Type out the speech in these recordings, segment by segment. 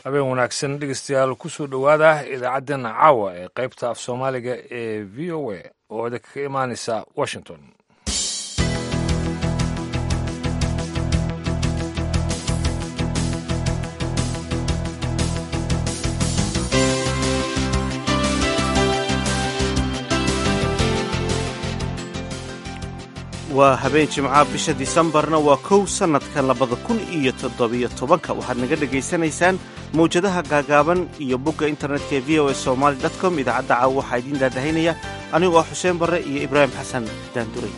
habeen wanaagsan dhegeystayaal kusoo dhowaada idaacaddeenna caawa ee qaybta af soomaaliga ee v o a oo idinkaga imaanaysa washington waa habeen jimca bisha disembarna waa kow sannadka labada kun iyo toddobiyo tobanka waxaad naga dhegaysanaysaan mawjadaha gaagaaban iyo bogga internetka ee v o a somaali com idaacadda caawa waxaa idiin daadahaynaya anigoo ah xuseen barre iyo ibraahim xasan daanduray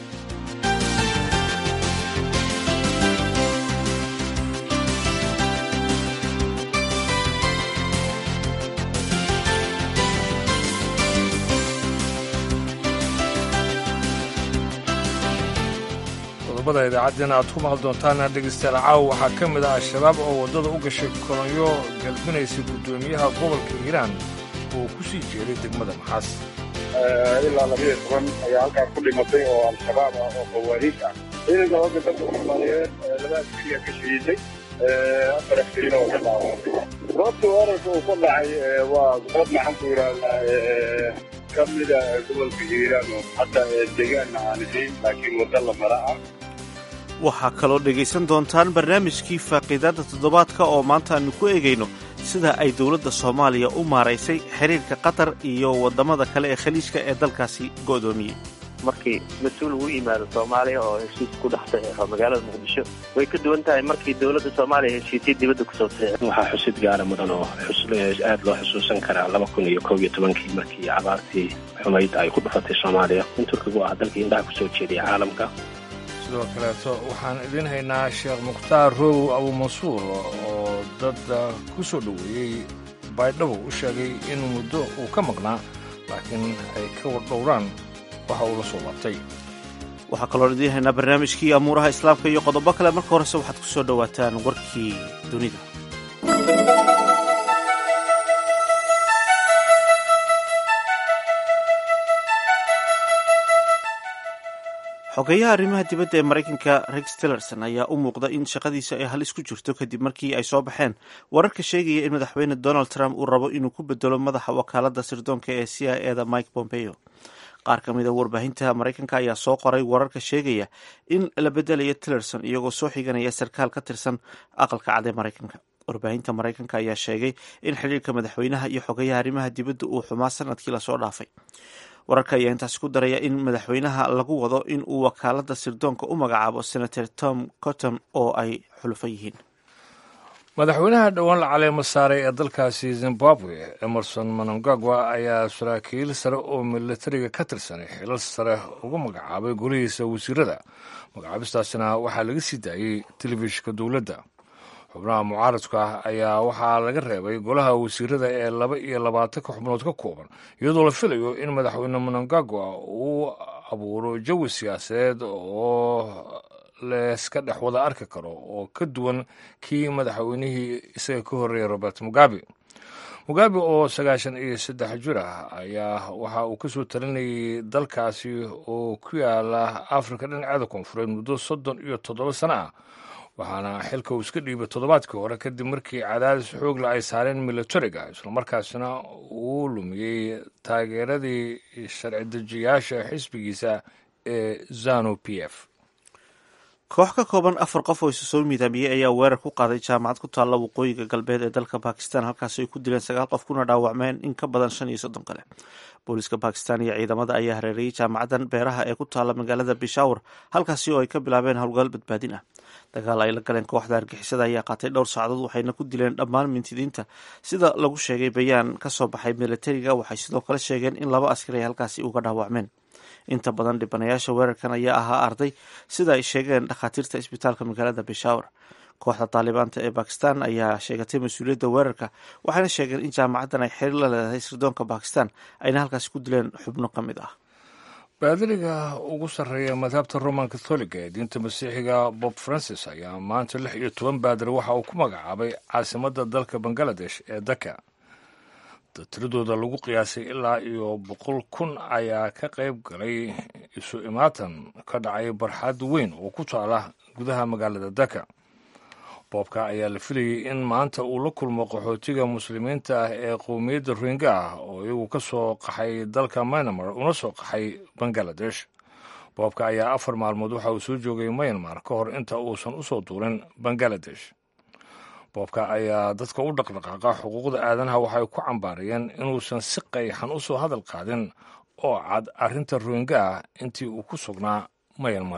qodobada idaacaddeenna aad ku maqli doontaana dhegeystayaal caawa waxaa ka mid ah al-shabaab oo waddada u gashay kolonyo galbinaysa guddoomiyaha gobolka hiiraan oo ku sii jeeday degmada maxaas ilaa labiyo toban ayaa halkaas ku dhimatay oo al-shabaab ah oo khawaariij ah ciidanka hogga dalka soomaaliyeed laba askariya ka shahiiday afar askariina oo ka dhaawacay goobta weerarka uu ka dhacay waa goob maxaan ku yidhahdaa ka mida gobolka hiiraan oo hadda deegaanna aan ahayn laakiin wadda la mara ah waxaa kaloo dhegaysan doontaan barnaamijkii faaqiidaadda toddobaadka oo maanta aanu ku eegayno sida ay dowladda soomaaliya u maaraysay xiriirka qatar iyo waddamada kale ee khaliijka ee dalkaasi go'doomiyey markii mas-uul uu yimaado soomaaliya oo heshiis ku dhex saxeexo magaalada muqdisho way ka duwan tahay markii dowladda soomaaliya heshiisya dibadda kusoo saxeexo waxaa xusid gaara mudan oo aad loo xusuusan karaa laba kun iyo kow iyo tobankii markii abaartii xumayd ay ku dhufatay soomaaliya in turkigu ah dalkii indhaha kusoo jeediyay caalamka sidoo kaleeto waxaan idiin haynaa sheekh mukhtaar roowow abuumansuur oo dadda ku soo dhoweeyey baydhabo u sheegay in muddo uu ka maqnaa laakiin ay ka wardhowraan waxa uu la soo laabtay waxaa kaloo idiin haynaa barnaamijkii amuuraha islaamka iyo qodobo kale marka horese waxaad ku soo dhowaataan warkii dunida xogeyaha arrimaha dibadda ee maraykanka rex tillerson ayaa u muuqda in shaqadiisa ay halis ku jirto kadib markii ay soo baxeen wararka sheegaya in madaxweyne donald trump uu rabo inuu ku bedelo madaxa wakaaladda sirdoonka ee c i eda mike pompeo qaar ka mid a warbaahinta maraykanka ayaa soo qoray wararka sheegaya in la bedelayo tillerson iyagoo soo xiganaya sarkaal ka tirsan aqalka cad ee maraykanka warbaahinta maraykanka ayaa sheegay in xidhiirka madaxweynaha iyo xogeyaha arrimaha dibadda uu xumaa sanadkii lasoo dhaafay wararka ayaa intaasi ku daraya in madaxweynaha lagu wado in uu wakaaladda sirdoonka u magacaabo senator tom cotton oo ay xulufo yihiin madaxweynaha dhowaan la caleemo saaray ee dalkaasi zimbabwe emerson manangagwa ayaa saraakiil sare oo militariga ka tirsanay xilal sare ugu magacaabay golihiisa wasiirada magacaabistaasina waxaa laga sii daayey telefishinka dowladda xubnaha mucaaradka ah ayaa waxaa laga reebay golaha wasiirada ee laba iyo labaatanka xubnood ka kooban iyadoo la filayo in madaxweyne manangagwa uu abuuro jawi siyaasadeed oo leeska dhex wada arki karo oo ka duwan kii madaxweynihii isaga ka horreeyay robert mugabe mugabe oo sagaashan iyo saddex jir ah ayaa waxa uu kasoo talinayay dalkaasi oo ku yaala afrika dhinaceeda koonfureed muddo soddon iyo toddoba sano ah waxaana xilka uu iska dhiibay toddobaadkii hore kadib markii cadaadis xoogla ay saareen militariga islamarkaasina uu lumiyey taageeradii sharci dejiyaasha xisbigiisa ee zanu p f koox ka kooban afar qof oo isu soo midaamiyey ayaa weerar ku qaaday jaamacad ku taalla waqooyiga galbeed ee dalka bakistan halkaasi ay ku dileen sagaal qof kuna dhaawacmeen in ka badan shan iyo soddon kale booliiska bakistan iyo ciidamada ayaa hareereeyey jaamacadan beeraha ee ku taalla magaalada bishawr halkaasi oo ay ka bilaabeen howlgal badbaadin ah dagaal ay la galeen kooxda argixisada ayaa qaatay dhowr saacadood waxayna ku dileen dhammaan mintidiinta sida lagu sheegay bayaan ka soo baxay militariga waxay sidoo kale sheegeen in laba askari ay halkaasi uga dhaawacmeen inta badan dhibanayaasha weerarkan ayaa ahaa arday sida ay sheegeen dhakhaatiirta isbitaalka magaalada bishawr kooxda taalibaanta ee bakistan ayaa sheegatay mas-uuliyadda weerarka waxayna sheegeen in jaamacaddan ay xiriir la leedahay sirdoonka bakistan ayna halkaasi ku dileen xubno ka mid ah baadiriga ugu sarreeya madhabta roman catholiga ee diinta masiixiga bob francis ayaa maanta lix iyo toban baadir waxa uu ku magacaabay caasimadda dalka bangaladesh ee daka tiradooda lagu qiyaasay ilaa iyo boqol kun ayaa ka qayb galay isu imaatan ka dhacay barxad weyn oo ku taala gudaha magaalada daka boobka ayaa la filayay in maanta uu la kulmo qaxootiga muslimiinta ah ee qowmiyadda rohinga ah oo iyagu ka soo qaxay dalka myanmar una soo qaxay bangaladesh boobka ayaa afar maalmood waxa uu soo joogay myanmar ka hor inta uusan usoo duurin bangaladesh boobka ayaa dadka u dhaqdhaqaaqa xuquuqda aadanaha waxay ku cambaarayeen inuusan si qayxan u soo hadal qaadin oo cad arrinta rohinga ah intii uu ku sugnaa myanmar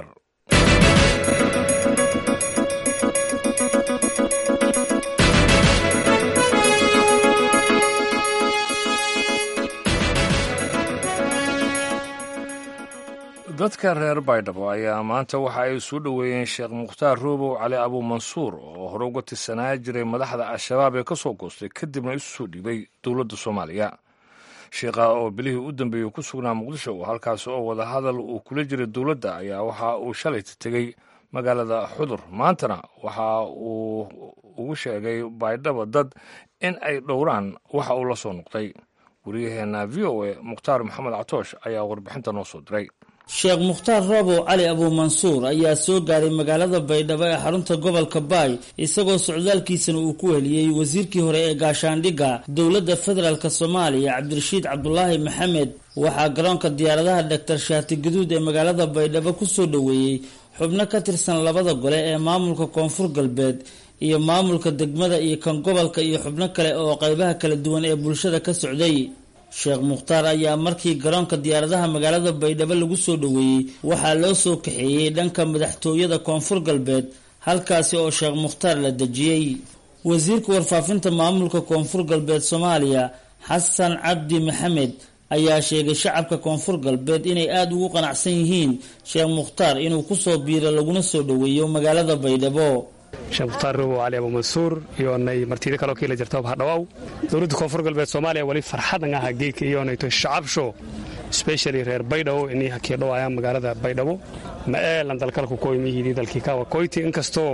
dadka reer baydhabo ayaa maanta waxa ay soo dhoweeyeen sheekh mukhtaar roobow cali abuumansuur oo hore uga tirsanaa jiray madaxda al-shabaab ee ka soo goostay kadibna isu soo dhiibay dowladda soomaaliya sheekha oo bilihii u dambeeyey ku sugnaa muqdisho halkaas oo wadahadal uu kula jiray dowladda ayaa waxa uu shalayta tegey magaalada xudur maantana waxa uu ugu sheegay baydhabo dad in ay dhowraan waxa uu la soo noqday wariyaheenna v o a mukhtaar maxamed catoosh ayaa warbixinta noo soo diray sheekh mukhtaar roobow cali abuumansuur ayaa soo gaaray magaalada baydhabo ee xarunta gobolka baay isagoo socdaalkiisana uu ku heliyey wasiirkii hore ee gaashaandhigga dowladda federaalk soomaaliya cabdirashiid cabdulaahi maxamed waxaa garoonka diyaaradaha dhaktar shaati gaduud ee magaalada baydhabo ku soo dhoweeyey xubno ka tirsan labada gole ee maamulka koonfur galbeed iyo maamulka degmada iyo kan gobolka iyo xubno kale oo qaybaha kala duwan ee bulshada ka socday sheekh mukhtaar ayaa markii garoonka diyaaradaha magaalada baydhabo lagu soo dhoweeyey waxaa loo soo kaxeeyey dhanka madaxtooyada koonfur galbeed halkaasi oo sheekh mukhtaar la dejiyey wasiirka warfaafinta maamulka koonfur galbeed soomaaliya xasan cabdi maxamed ayaa sheegay shacabka koonfur galbeed inay aada ugu qanacsan yihiin sheekh mukhtaar inuu kusoo biiro laguna soo dhoweeyo magaalada baydhabo sheekh mukhtaar robow cali abuumansuur iyoonay martida kaloo kiila jirta bahadhawaaw dowladda koonfur galbeed soomaaliya wali farxadan aha geedka iyoonayto shacabsho specially reer baydhabo inay hakiidhawaayaan magaalada baydhabo ma eelan dalkalku koymihidii dalkii kawa koyti inkastoo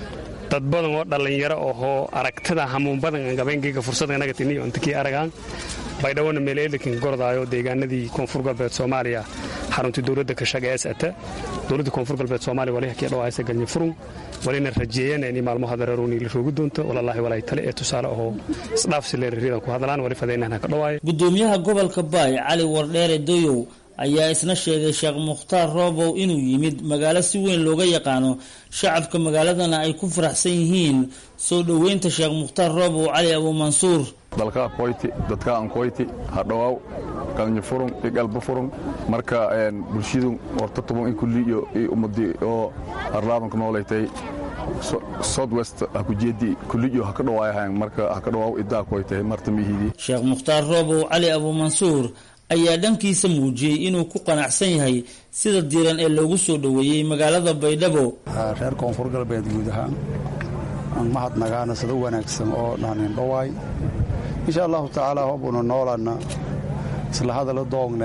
dad badan oo dhallinyaro ohoo aragtida hamuun badan aan gabayngeega fursada inaga tiniyo intakii aragaan baydhabona meeleelikin gordaayo deegaanadii koonfur galbeed soomaaliya xaruntii dowladda kashaga ees ata dowladda koonfur galbeed soomaaliya wali hakiidhawaaysa galnya furun walina rajeeyana inay maalmaha dareeruuni la roogi doonto walallaahi walay tale ee tusaale ahoo isdhaafsi leeraridan ku hadlaan wali fadaynahan ka dhawaayo gudoomiyaha gobolka baay cali wardheere doyow ayaa isna sheegay sheekh mukhtaar roobow inuu yimid magaalo si weyn looga yaqaano shacabka magaaladana ay ku faraxsan yihiin soo dhoweynta sheekh mukhtaar roobow cali abuumansuur dalka koyti dadka aan koyti hadhawaaw galnyo furun iyo galba furun marka bulshadu horta tuban in kulli iyo ummadii oo arlaadanku noolaytay south west ha ku jeedi kulli iyo ha ka dhawaayahan marka ha ka dhawaaw idaa koytay marta mihidii sheekh mukhtaar roobow cali abuumansuur ayaa dhankiisa muujiyey inuu ku qanacsan yahay sida diiran ee loogu soo dhoweeyey magaalada baydhabo reer koonfur galbeed guud ahaan aan mahadnagaana sida wanaagsan oo dhaanin dhawaay insha allahu tacaala hobuna noolanna isla hadala doogne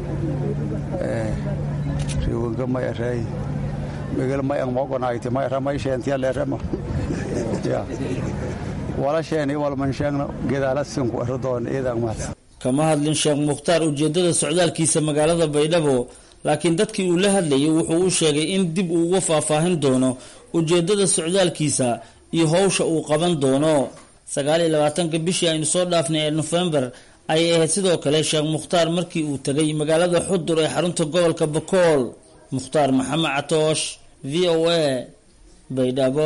riwanka may arey megel may ang mogonayti may ramay sheentiya leerema ya wala sheeni walman sheegna gedaalassinku aradoon eedaan mahadsan kama hadlin sheekh mukhtaar ujeeddada socdaalkiisa magaalada baydhabo laakiin dadkii uu la hadlayay wuxuu u sheegay in dib uu uga faahfaahin doono ujeeddada socdaalkiisa iyo howsha uu qaban doono sagaal iyo labaatanka bishii aynu soo dhaafnay ee nofembar ayay ahayd sidoo kale sheekh mukhtaar markii uu tegay magaalada xudur ee xarunta gobolka bakool mukhtaar maxamed catoosh v o a baydhabo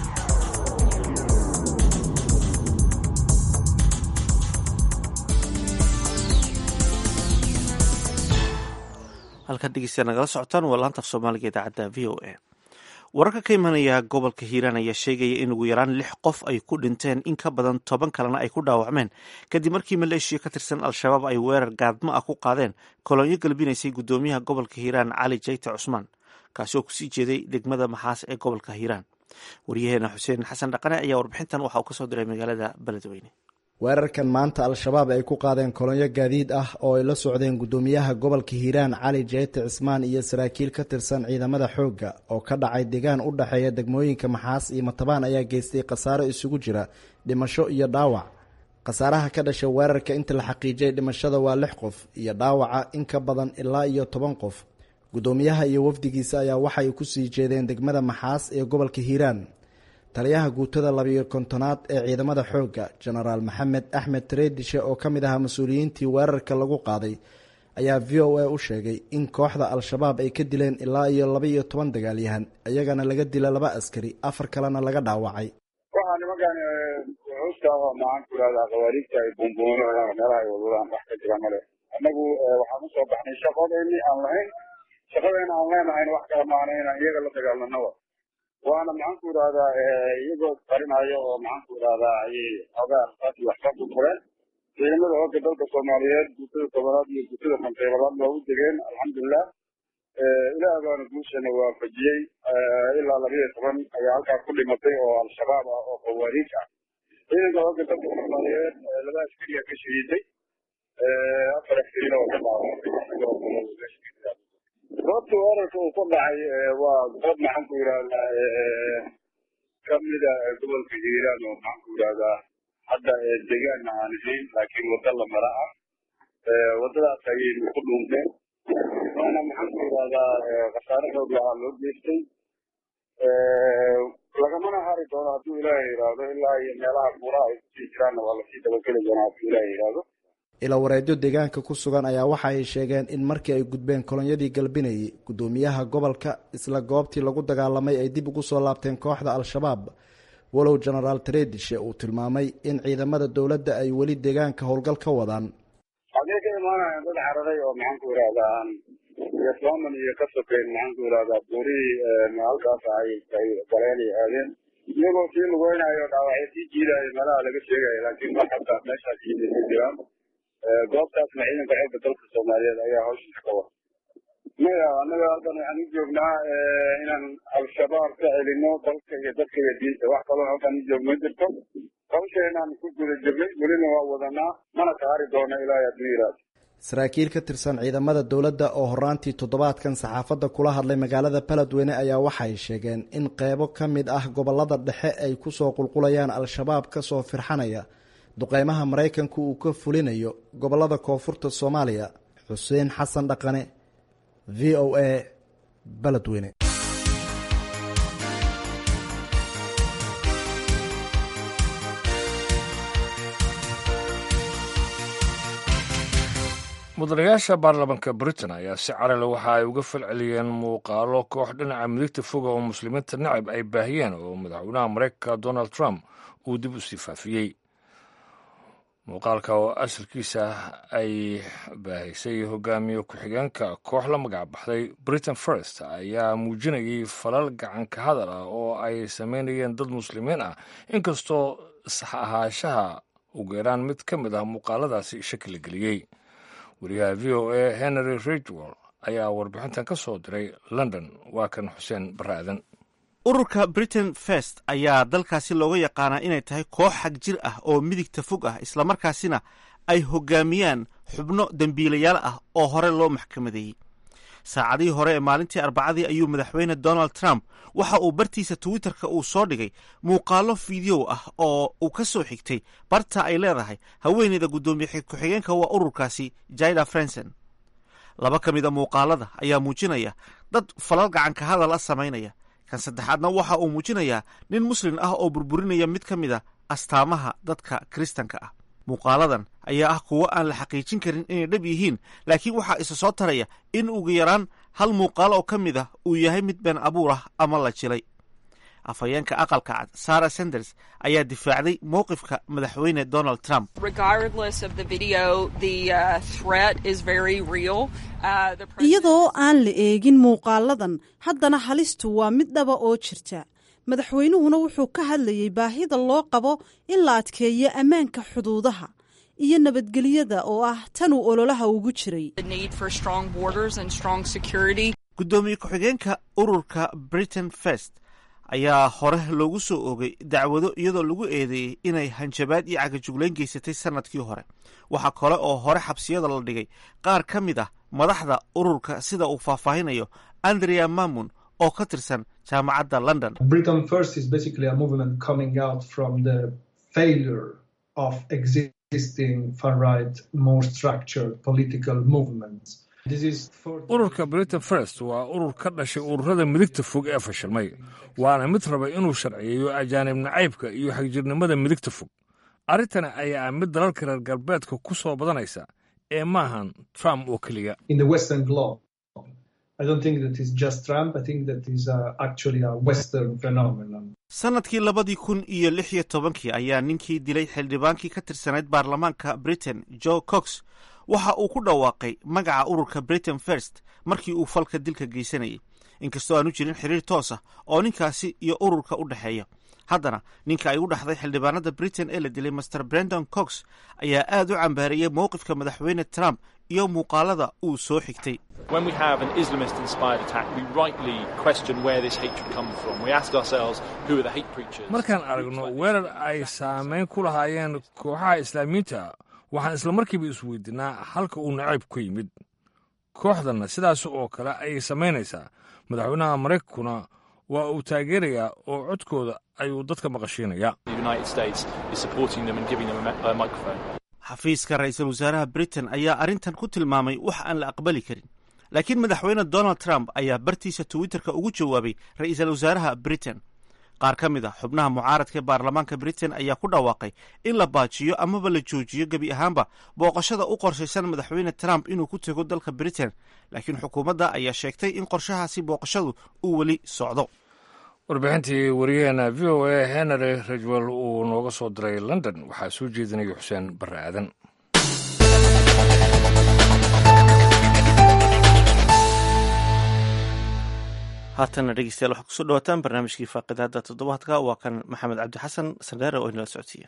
halkaad dhegeystayaa nagala socotaan waa laanta af soomaaliga idaacadda v o a wararka ka imanaya gobolka hiiraan ayaa sheegaya in ugu yaraan lix qof ay ku dhinteen in ka badan toban kalena ay ku dhaawacmeen kadib markii maleeshiya ka tirsan al-shabaab ay weerar gaadmo ah ku qaadeen kolonyo galbinaysay guddoomiyaha gobolka hiiraan cali jayte cusmaan kaasi oo kusii jeeday degmada maxaas ee gobolka hiiraan waryaheena xuseen xasan dhaqane ayaa warbixintan waxa uu kasoo diray magaalada beledweyne weerarkan maanta al-shabaab ay ku qaadeen kolonyo gaadiid ah oo ay la socdeen guddoomiyaha gobolka hiiraan cali jeyte cismaan iyo saraakiil ka tirsan ciidamada xoogga oo ka dhacay deegaan u dhexeeya degmooyinka maxaas iyo matabaan ayaa geystay khasaaro isugu jira dhimasho iyo dhaawac khasaaraha ka dhashay weerarka inta la xaqiijiyay dhimashada waa lix qof iyo dhaawaca in ka badan ilaa iyo toban qof guddoomiyaha iyo wafdigiisa ayaa waxay kusii jeedeen degmada maxaas ee gobolka hiiraan taliyaha guutada labiyo kontonaad ee ciidamada xoogga jenaraal maxamed axmed tareedishe oo ka mid ahaa mas-uuliyiintii weerarka lagu qaaday ayaa v o a u sheegay in kooxda al-shabaab ay ka dileen ilaa iyo laba iyo toban dagaalyahan iyagana laga dila laba askari afar kalena laga dhaawacay waxaa nimankan xuska maxaan ku ihahdaa khawaariigta ay buunbuunaan meelaha ay wadwadaan wax ka jira male annagu waxaan usoo baxnay shaqadeeni aan lahayn shaqadeena aan leenahayna wax kala maana inaan iyaga la dagaalanaba waana maxaan ku idhahdaa iyagoo qarinayo oo maxaan ku idhahdaa ayay xogaa arsaasi waxba ku fureen ciidamada hooga dalka soomaaliyeed guutada tobanaad iyo guutada konteybadaad waa u degeen alxamdulilah ilaah baana guushana waafajiyey ilaa labiyo toban ayaa halkaas ku dhimatay oo al-shabaab ah oo khawaariij ah ciidanka hooga dalka soomaaliyeed laba askariya ka shahiiday afar askarina oo ka dhaawacay goobta weerarka uu ku dhacay waa goob maxaan ku yidhahdaa kamida gobolka hiiraan oo maxaan ku yidhahdaa hadda deegaanna aan ahayn laakiin wadda la mara ah waddadaas ayaynu ku dhuunteen waana maxaan ku yidhahdaa khasaare xoog lahaa loo geystay lagamana hari doono hadduu ilaahay yidhaahdo ilaa iyo meelaha buuraha ay kusii jiraanna waa lasii dabageli doonaa hadduu ilaahay yidhaahdo ilawareedyo deegaanka ku sugan ayaa waxa ay sheegeen in markii ay gudbeen kolonyadii galbinayay guddoomiyaha gobolka isla goobtii lagu dagaalamay ay dib ugu soo laabteen kooxda al-shabaab walow jenaraal tareedishe uu tilmaamay in ciidamada dowladda ay weli deegaanka howlgal ka wadaan xagee ka imaanayaan dad cararay oo maxaan ku yidhahdaa iyo sooman iyo ka sokeyn maxaan ku yidhahdaa buurihii halkaas ay ay galeen ay aadeen iyagoo sii lugeynayo dhaawacyo sii jiidayo meelaha laga sheegayo laakiin mar xataa meeshaas yimid ma jiraan goobtaasna ciidanka xoogga dalka soomaaliyeed ayaa hawshiisa ka wada maya annaga halkan waxaan u joognaa inaan al-shabaab ka celino dalka iyo dadka iyo diinta wax kaloo halkan u joog ma jirto hawsheenaan ku guda jirnay welina waa wadanaa mana ka hari doono ilaahay hadduu yidhaahdo saraakiil ka tirsan ciidamada dowladda oo horaantii toddobaadkan saxaafadda kula hadlay magaalada baladweyne ayaa waxay sheegeen in qeybo ka mid ah gobolada dhexe ay kusoo qulqulayaan al-shabaab kasoo firxanaya duqeymaha maraykanku uu ka fulinayo gobolada koonfurta soomaaliya xuseen xasan dhaqane v o a baladweyne mudanayaasha baarlamaanka britain ayaa si carale waxa ay uga falceliyeen muuqaalo koox dhinaca midigta foga oo muslimiinta nacab ay baahiyeen oo madaxweynaha maraykanka donald trump uu dib u sii faafiyey muuqaalka oo asalkiisa ay baahisay hogaamiye ku-xigeenka koox la magac baxday britain first ayaa muujinayay falal gacanka hadal ah oo ay sameynayeen dad muslimiin ah inkastoo sax ahaanshaha ugu yaraan mid ka mid ah muuqaaladaasi shaki la geliyey wariyaha v o a henry ridgwell ayaa warbixintan ka soo diray london waa kan xuseen baraadan ururka britain first ayaa dalkaasi looga yaqaanaa inay tahay koox xag jir ah oo midigta fog ah islamarkaasina ay hogaamiyaan xubno dembiilayaal ah oo hore loo maxkamadeeyey saacadihii hore ee maalintii arbacadii ayuu madaxweyne donald trump waxa uu bartiisa twitterka uu soo dhigay muuqaalo fideow ah oo uu ka soo xigtay barta ay leedahay haweeneyda guddoomiye ku-xigeenka waa ururkaasi jida frenson laba ka mid a muuqaalada ayaa muujinaya dad falal gacanka hadal a samaynaya kan saddexaadna waxa uu muujinayaa nin muslin ah oo burburinaya mid ka mid a astaamaha dadka kiristanka ah muuqaaladan ayaa ah kuwo aan la xaqiijin karin inay dhab yihiin laakiin waxaa isa soo taraya in ugu yaraan hal muuqaalo oo ka mid ah uu yahay mid been abuur ah ama la jilay afhayeenka aqalka cad sara sanders ayaa difaacday mowqifka madaxweyne donald trump iyadoo aan la eegin muuqaaladan haddana halistu waa mid dhaba oo jirta madaxweynuhuna wuxuu ka hadlayay baahida loo qabo in la adkeeyo ammaanka xuduudaha iyo nabadgelyada oo ah tanuu ololaha ugu jiray guddoomiye ku-xigeenka ururka britain first ayaa hore loogu soo oogay dacwado iyadoo lagu eedeeyey inay hanjabaad iyo cagajuglayn geysatay sanadkii hore waxaa kale oo hore xabsiyada la dhigay qaar ka mid ah madaxda ururka sida uu faahfaahinayo andrea mamun oo ka tirsan jaamacadda london ururka britain first waa urur ka dhashay ururada midigta fog ee fashilmay waana mid raba inuu sharciyeeyo ajaanib nacaybka iyo xagjirnimada midigta fog arrintani ayaa ah mid dalalka reer galbeedka ku soo badanaysa ee maahan trump oo keliya sanadkii labadii kun iyo lix iyo tobankii ayaa ninkii dilay xildhibaankii ka tirsanayd baarlamaanka britain joe cox waxa uu ku dhawaaqay magaca ururka britain first markii uu falka dilka geysanayay inkastoo aanu jirin xiriir toos ah oo ninkaasi iyo ururka u dhexeeya haddana ninka ay u dhaxday xildhibaanada britain ee la dilay master brendon cox ayaa aad u cambaariyey mowqifka madaxweyne trump iyo muuqaalada uu soo xigtay markaan aragno weerar ay saamayn ku lahaayeen kooxaha islaamiyiinta waxaan isla markiiba isweydiinaa halka uu nacayb ka yimid kooxdanna sidaas oo kale ayay samaynaysaa madaxweynaha maraykankuna waa uu taageerayaa oo codkooda ayuu dadka maqashiinayaa xafiiska ra-iisul wasaaraha britain ayaa arrintan ku tilmaamay wax aan la aqbali karin laakiin madaxweyne donald trump ayaa bartiisa twitterka ugu jawaabay ra-iisul wasaaraha britain qaar ka mid a xubnaha mucaaradka ee baarlamaanka britain ayaa ku dhawaaqay in la baajiyo amaba la joojiyo gebi ahaanba booqashada u qorshaysan madaxweyne trump inuu ku tego dalka britain laakiin xukuumadda ayaa sheegtay in qorshahaasi booqashadu uu weli socdo warbixintii wariyaheena v o a henry rajwell uu nooga soo diray london waxaa soo jeedinaya xuseen barre aadan haatana dhegeystayaal waxaad kusoo dhawaataan barnaamijkii faaqidaada toddobaadka waa kan maxamed cabdi xasan sandheere oo inala socodsiiya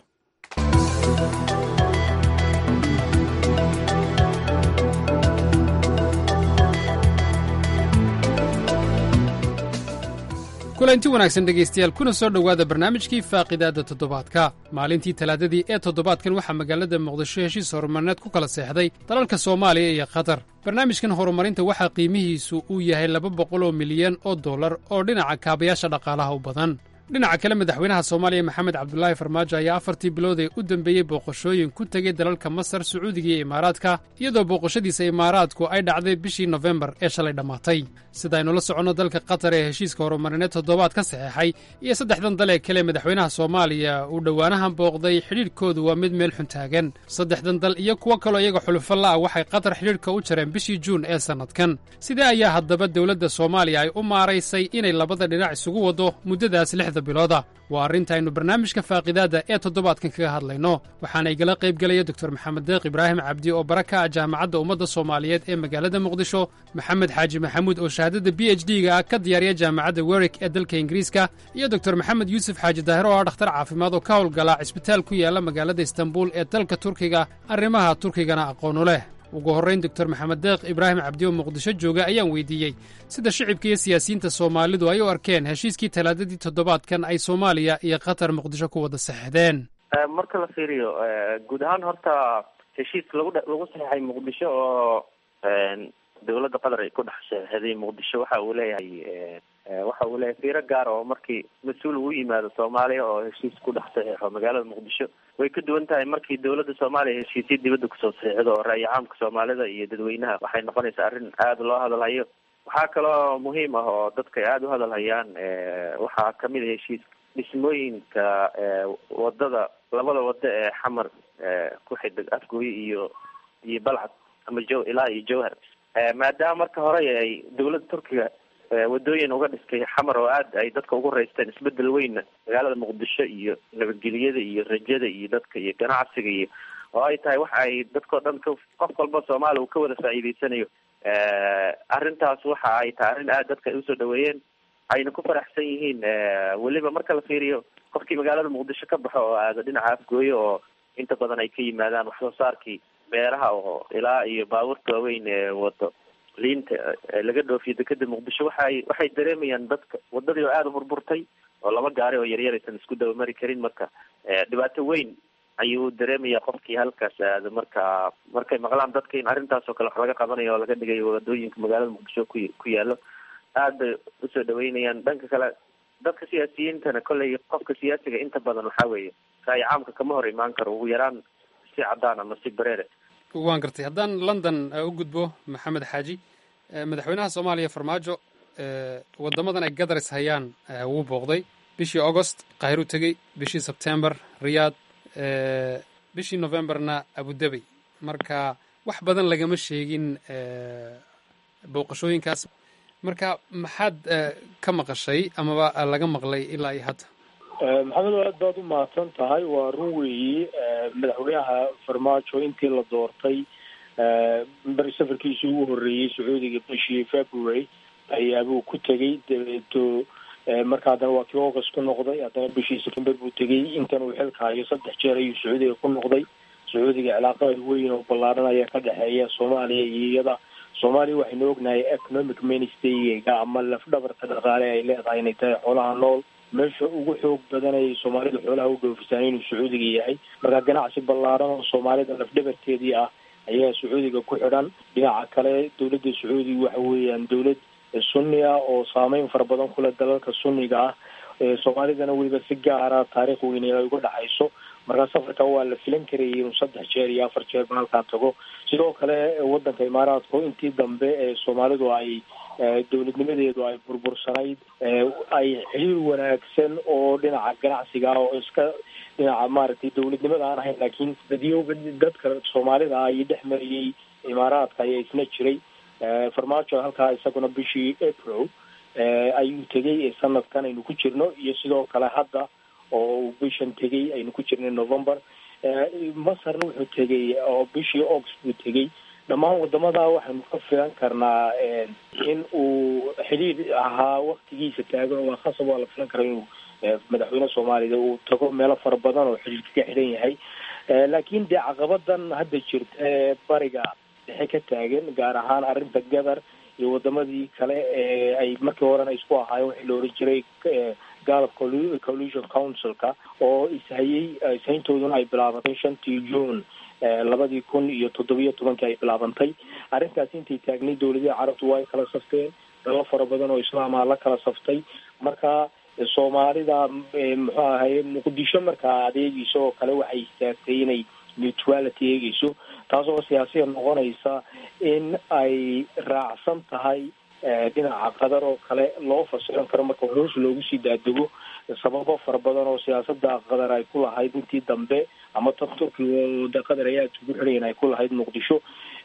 kulanti wanaagsan dhegaystayaal kuna soo dhowaada barnaamijkii faaqidaadda toddobaadka maalintii talaadadii ee toddobaadkan waxaa magaalada muqdisho heshiis horumarneed ku kala seexday dalalka soomaaliya iyo qatar barnaamijkan horumarinta waxaa qiimihiisu uu yahay laba boqol oo milyan oo dollar oo dhinaca kaabayaasha dhaqaalaha u badan dhinaca kale madaxweynaha soomaaliya maxamed cabdulaahi farmaajo ayaa afartii bilood ee u dembeeyey booqashooyin ku tegey dalalka masar sacuudiga iyo imaaraadka iyadoo booqashadiisa imaaraadku ay dhacday bishii nofembar ee shalay dhammaatay sidaaynu la soconno dalka qatar ee heshiiska horumarineed toddobaad ka saxeexay iyo saddexdan dal ee kale madaxweynaha soomaaliya uu dhowaanahan booqday xidhiidhkoodu waa mid meel xun taagan saddexdan dal iyo kuwo kaloo iyaga xulufo la'ah waxay qatar xidhiidhka u jareen bishii juun ee sannadkan sidee ayaa haddaba dowladda soomaaliya ay u maaraysay inay labada dhinac isugu waddo muddadaas lixda bilooda waa arrintaaynu barnaamijka faaqidaadda ee toddobaadkan kaga hadlayno waxaana igala qayb gelaya doktor maxamed deeq ibraahim cabdi oo bara ka ah jaamacadda ummadda soomaaliyeed ee magaalada muqdisho maxamed xaaji maxamuud oo shahaadada b h d ga ah ka diyaariya jaamacadda werik ee dalka ingiriiska iyo doktor maxamed yuusuf xaaji daahir oo ah dhakhtar caafimaad oo ka howlgala cisbitaal ku yaala magaalada istanbul ee dalka turkiga arrimaha turkigana aqoonu leh ugu horrayn doktor maxamed deeq ibraahim cabdi oo muqdisho jooga ayaan weydiiyey sida shicibka iyo siyaasiyiinta soomaalidu ay u arkeen heshiiskii talaadadii toddobaadkan ay soomaaliya iyo qatar muqdisho ku wada saxdeen marka la fiiriyo guud ahaan horta heshiis lagu lagu saxeexay muqdisho oo dowladda qatar ay ku dhex saxeexday muqdisho waxa uu leeyahay waxa uu leeyahay fiiro gaar oo markii mas-uul uu yimaado soomaaliya oo heshiis ku dhex saxeexo magaalada muqdisho way ka duwan tahay markii dowladda soomaaliya heshiisya dibadda kusoo saxiixdo oo ra'yi caamka soomaalida iyo dadweynaha waxay noqonaysaa arrin aada loo hadalhayo waxaa kaloo muhiim ah oo dadka ay aada u hadalhayaan waxaa kamid a heshiis dhismooyinka wadada labada wado ee xamar ku xidig afgooye iyo iyo balcad ama jo ilaa iyo jowhar maadaama marka hore ay dowladda turkiga wadooyin uga dhistay xamar oo aad ay dadka ugu raysteen isbedel weynna magaalada muqdisho iyo nabadgelyada iyo rajada iyo dadka iyo ganacsiga iyo oo ay tahay waxa ay dadkao dhan ka qof walba soomaaliya uu ka wada faa'iideysanayo arrintaas waxa ay tahay arrin aad dadka ay usoo dhaweeyeen ayna ku faraxsan yihiin weliba marka la fiiriyo qofkii magaalada muqdisho ka baxo oo aada dhinaca afgooye oo inta badan ay ka yimaadaan wax soo saarkii beeraha oo ilaa iyo baabuurta waaweyn ee wado liinta laga dhoofiyo dekeda muqdisho waxay waxay dareemayaan dadka wadadii oo aada u burburtay oo laba gaari oo yaryar aysan isku dabamari karin marka dhibaato weyn ayuu dareemaya qofkii halkaas aada marka markay maqlaan dadka in arrintaas oo kale wax laga qabanayo oo laga dhigayo wadooyinka magaalada muqdisho ku ku yaalo aad bay usoo dhaweynayaan dhanka kale dadka siyaasiyiintana kolley qofka siyaasiga inta badan waxaa weeye ra'yi caamka kama hor imaan karo ugu yaraan si cadaan ama si bareere waan gartay haddaan london u gudbo maxamed xaaji madaxweynaha soomaaliya farmaajo wadamadan ay gadaris hayaan wuu booqday bishii augost qaahiruu tegey bishii sebtember riyaad bishii novemberna abudabey marka wax badan lagama sheegin booqashooyinkaas marka maxaad ka maqashay amaba laga maqlay ilaa iyo hadda maxamed aad baad u mahadsan tahay waa run weeyi madaxweynaha farmaajo intii la doortay beri safarkiisii ugu horreeyey sacuudiga bishii february ayaabuu ku tegey dabeeto marka haddana waa kii august ku noqday haddana bishii september buu tegey intan uu xilka hayo saddex jeer ayuu sacuudiga ku noqday sacuudiga cilaaqada weyn oo ballaaran ayaa ka dhexeeya soomaaliya iyo iyada soomaaliya waxaynu ognahay economic ministryga ama lafdhabarta dhaqaale ay leedahay inay tahay xoolaha nool meesha ugu xoog badan ay soomaalidu xoolaha u dhoofisaan inuu sacuudiga yahay marka ganacsi ballaaran oo soomaalida lafdhabarteedii ah ayaa sacuudiga ku xidhan dhinaca kale dowladda sacuudiga waxa weeyaan dowlad sunni ah oo saameyn fara badan kule dalalka sunniga ah soomaalidana weliba si gaara taariikh weyn ay uga dhexayso markaa safarka waa la filan karayay inuu saddex jeer iyo afar jeer ba halkaa tago sidoo kale wadanka imaaraadka intii dambe ee soomaalidu ay dowladnimadeedu ay burbursanayd ay xiriir wanaagsan oo dhinaca ganacsiga ah oo iska dhinaca maaragtay dowladnimada aan ahayn laakiin dadyoga dadka soomaalida ah iyo dhex mariyey imaaraadka ayaa isna jiray farmaajo halkaa isaguna bishii april ayuu tegey sanadkan aynu ku jirno iyo sidoo kale hadda oo uu bishan tegey aynu ku jirnay november masarna wuxuu tegey oo bishii august buu tegey dhammaan wadamada waxaynu ka filan karnaa in uu xidhiir ahaa waktigiisa taagan waa khasab waa la filan karaa inuu madaxweyne soomaalida uu tago meelo fara badan oo xidhiirka ka xidhan yahay laakiin dee caqabadan hadda jirta ee bariga dhexe ka taagan gaar ahaan arrinta gadar iyo wadamadii kale ee ay markii horena isku ahaayeen waxii la oran jiray galab coalition councilka oo ishayey ishayntooduna ay bilaabatay shantii june labadii kun iyo toddobiyo tobankii ay bilaabantay arrintaasi intay taagnay dowladaha carabtu waa ay kala safteen dalal fara badan oo islaama la kala saftay marka soomaalida muxuu ahaye muqdisho markaa adeegeyso oo kale waxay istaagtay inay neutrality eegeyso taasoo siyaasiya noqonaysa in ay raacsan tahay dhinaca qadar oo kale loo fasiran karo marka hoos loogu sii daadego sababo fara badan oo siyaasada qadar ay ku lahayd intii dambe ama tan turkiga oo de qadar ayaa isugu xidhayan ay ku lahayd muqdisho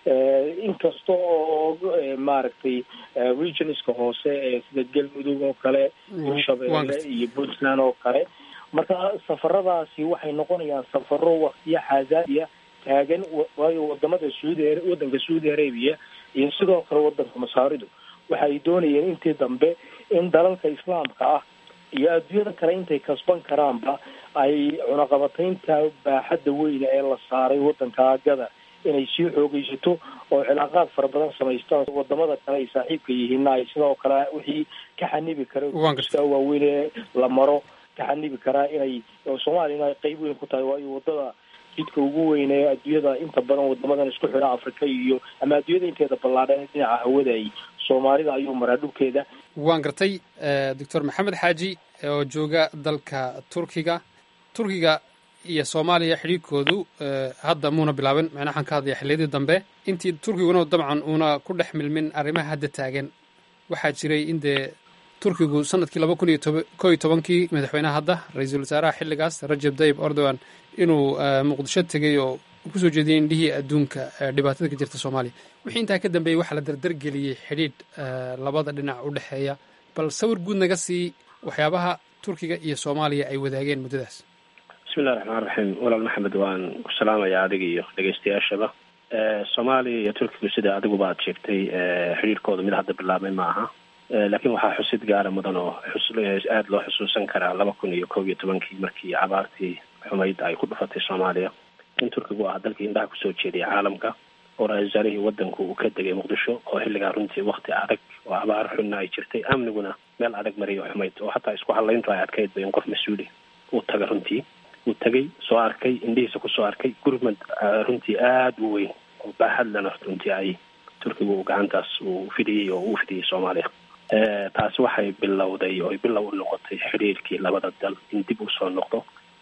inkasta oo maaragtay regionska hoose ee sida galmudug oo kale hirshabeelle iyo puntland oo kale marka safaradaasi waxay noqonayaan safaro waktiyo xaasaadiya taagan waayo wadamada saudi wadanka saudi arabia iyo sidoo kale wadanka masaaridu waxay doonayeen intii dambe in dalalka islaamka ah iyo adduunyada kale intay kasban karaanba ay cunaqabataynta baaxadda weyne ee la saaray wadanka gada inay sii xoogeysato oo cilaaqaad fara badan samaystaan wadamada kale ay saaxiibka yihiinna ay sidoo kale wixii ka xanibi kara waaweyn ee la maro ka xanibi karaa inay soomaaliyana ay qeyb weyn ku tahay waayo wadada jidka ugu weyn ee adduunyada inta badan wadamadan isku xidha afrika iyo ama adduunyada inteeda ballaadhan dhinaca hawada ay soomaalida ayuu maraa dhulkeeda waan gartay doctor maxamed xaaji oo jooga dalka turkiga turkiga iyo soomaaliya xidhiirkoodu hadda muuna bilaabin macnaa waxaan ka hadlaya xilliyadii dambe intii turkiguna dabcan uuna ku dhex milmin arrimaha hadda taagan waxaa jiray in dee turkigu sanadkii laba kun iyo toba ko iyo tobankii madaxweynaha hadda ra-iisul wasaaraha xilligaas rajab tayyib erdogan inuu muqdisho tegey oo kusoo jeediyey indhihii adduunka dhibaatada ka jirta soomaaliya wixii intaa ka dambeeyey waxaa la dardargeliyey xidhiidh labada dhinac u dhexeeya bal sawir guud naga sii waxyaabaha turkiga iyo soomaaliya ay wadaageen muddadaas bismillahi raxmaan raxiim walaal maxamed waan ku salaamayaa adiga iyo dhegeystayaashaba soomaaliya iyo turkigu sida adiguba aad sheegtay xidhiirkooda mid hadda bilaabmay ma aha laakiin waxaa xusid gaara mudan oo aada loo xusuusan karaa laba kun iyo kob iyo tobankii markii abaartii xumayd ay ku dhufatay soomaaliya in turkigu ah dalkii indhaha kusoo jeediyay caalamka oo ra-isul wasaarihii wadanku uu ka degay muqdisho oo xilligaa runtii wakti adag oo abaar xunna ay jirtay amniguna meel adag mariyo xumayd oo hataa isku hadlayntu ay adkayd ba in qof mas-uuli uu taga runtii uu tagay soo arkay indhihiisa kusoo arkay gurmad runtii aada u weyn oo baaxad lena runtii ay turkigu gacantaas uu fidiyey oo uu fidiyey soomaaliya taasi waxay bilowday oo bilow u noqotay xidhiirkii labada dal in dib usoo noqdo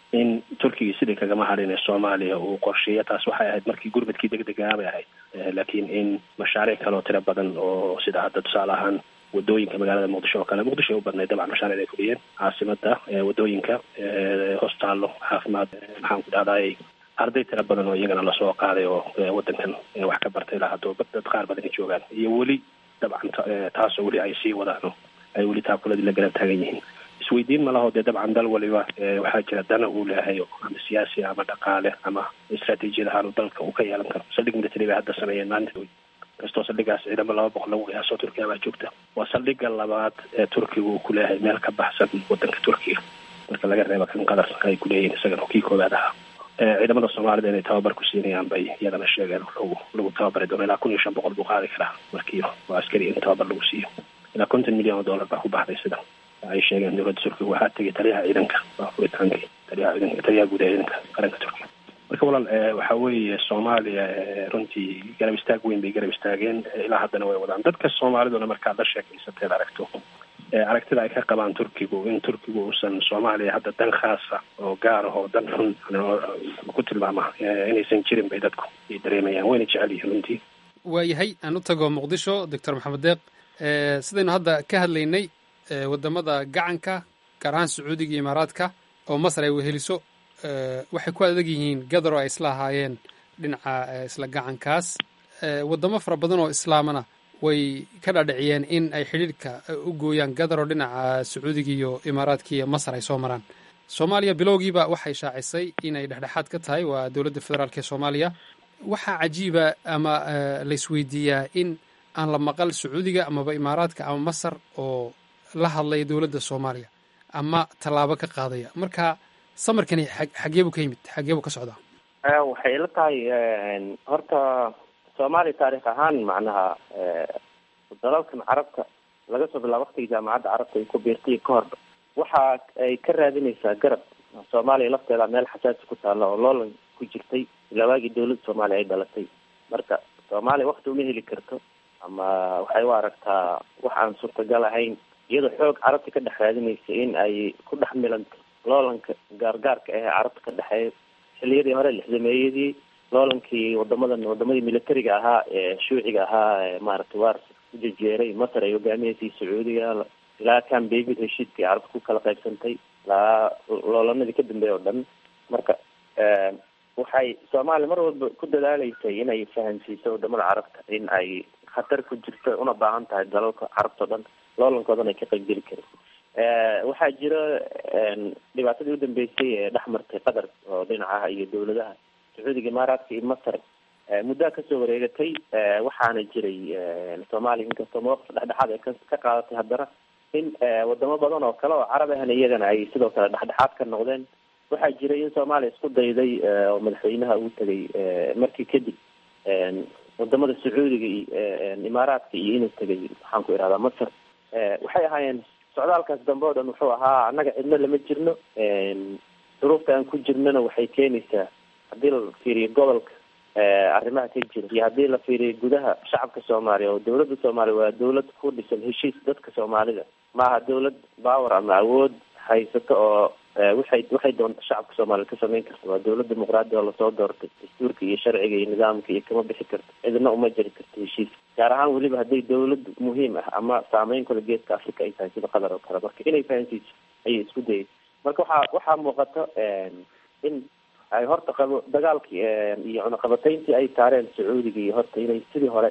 in turkiga sidii kagama hadhin ee soomaaliya uu qorsheeya taas waxay ahayd markii gurmadkii degdegaa bay ahayd laakiin in mashaariic kale oo tiro badan oo sida hadda tusaale ahaan wadooyinka magaalada muqdisho oo kale muqdisho ay u badnayd dabcan mashaaric ay fuliyeen caasimada wadooyinka hostaallo caafimaad maxaan ku dhahday arday tiro badan oo iyagana lasoo qaaday oo wadankan wax ka bartay ilaa haddoo dad qaar badan ay joogaan iyo weli dabcan taasoo weli ay sii wadaan ay weli taakuladii la garab taagan yihiin isweydiin ma laho dee dabcan dal waliba waxaa jira dana uu leeyahay ama siyaasi ama dhaqaale ama istraatiijiyad ahaan dalka uu ka yeelan karo saldhig military bay hadda sameeyeen maalinta kastoo saldhigaas ciidamo laba boqol lagu qiyaaso turkiya baa joogta waa saldhiga labaad ee turkiga uu ku leeyahay meel ka baxsan wadanka turkiga marka laga reeba kan qadar ay ku leeyihiin isagana oo kii koowaad ahaa ciidamada soomaalida inay tababar ku siinayaan bay iyadana sheegeen lagu lagu tababari doono ilaa kun iyo shan boqol buu qaadi karaa markii waa askari in tababar lagu siiyo ilaa konton milyan oo dollar baa ku baxday sida ay sheegeen dowladda turkiga waxaa tegay taliyaha ciidanka waa furitaankii taliyaha ciidanka taliyaha guud ee ciidanka qaranka turkiga marka walaal waxa weeye soomaaliya runtii garab istaag weyn bay garab istaageen ilaa haddana way wadaan dadka soomaaliduna markaad la sheekaysateed aragto aragtida ay ka qabaan turkigu in turkigu uusan soomaaliya hadda dan khaasa oo gaar ah oo dan xun ku tilmaama inaysan jirin bay dadku ay dareemayaan wayna jecel yihiin runtii waayahay aan u tago muqdisho doctor maxamed deeq sidaynu hadda ka hadlaynay wadamada gacanka gaar ahaan sacuudiga iyo imaaraadka oo masar ay weheliso waxay ku adag yihiin gadar oo ay isla ahaayeen dhinaca isla gacankaas wadamo fara badan oo islaamana way ka dhaadhiciyeen in ay xidhiidhka u gooyaan gadar oo dhinaca sacuudiga iyo imaaraadka iyo masar ay soo maraan soomaaliya bilowgiiba waxay shaacisay inay dhexdhexaad ka tahay waa dowladda federaalk ee soomaaliya waxaa cajiiba ama la isweydiiyaa in aan la maqal sacuudiga amaba imaaraadka ama masar oo la hadlaya dowladda soomaaliya ama tallaabo ka qaadaya marka samarkani xageebu ka yimid xageebu ka socdaa waxay ila tahay horta soomaaliya taarikh ahaan macnaha dalalkan carabta laga soo bilaabo waktigii jaamacadda carabta ay ku biirtay ka horba waxa ay ka raadinaysaa garab soomaaliya lafteeda meel xasaasi ku taalla oo loolan ku jirtay ilaa waagii dowladda soomaaliya ay dhalatay marka soomaaliya wakti uma heli karto ama waxay u aragtaa wax aan suurtagal ahayn iyadoo xoog carabta ka dhex raadinaysa in ay ku dhex milanto loolanka gaargaarka ah ee carabta ka dhexeeya xiliyadii hore lixdameeyadii loolankii wadamadan wadamadii militariga ahaa ee shuuciga ahaa ee maaragtay wars ku jejeeray masar ay hogaamineysay sacuudiga ilaa kan david heshiiskii carabta ku kala qaybsantay ilaa loolanadii ka dambeeya oo dhan marka waxay soomaaliya mar walba ku dadaaleysay inay fahansiiso wadamada carabta in ay khatar ku jirto una baahan tahay dalalka carabta o dhan loolankoodana ay ka qaybgeli karin waxaa jira dhibaatadii u dambeysay ee dhex martay qatar oo dhinacaha iyo dowladaha sacuudiga imaaraadka iyo masar muddaa kasoo wareegatay waxaana jiray soomaaliya inkastoo mawaqif dhexdhexaad ay ka qaadatay haddana in wadamo badan oo kale oo carab ahna iyagana ay sidoo kale dhexdhexaad ka noqdeen waxaa jiray in soomaaliya isku dayday oo madaxweynaha uu tegay markii kadib wadamada sacuudiga iyo imaaraadka iyo inuu tegay maxaan ku ihahdaa masar waxay ahaayeen socdaalkaas dambe o dhan wuxuu ahaa annaga cidno lama jirno duruufta aan ku jirnona waxay keenaysaa haddii la fiiriyo gobolka arrimaha ka jira iyo haddii la fiiriyo gudaha shacabka soomaaliya oo dowladda soomaaliya waa dowlad ku dhisan heshiis dadka soomaalida maaha dowlad power ama awood haysato oo waxay waxay doonta shacabka soomaaliya ka samayn karta waa dowlad dimuqraadi oo lasoo doortay dastuurka iyo sharciga iyo nidaamka iyo kama bixi karto cidna uma jiri karto heshiis gaar ahaan weliba hadday dowlad muhiim ah ama saameyn kale geeska africa ay tahay sida qatar oo kale marka inay fahansiiso ayay isku dayay marka waxaa waxaa muuqata in ay horta qabo dagaalkii iyo cunaqabatayntii ay saareen sacuudiga iyo horta inay sidii hore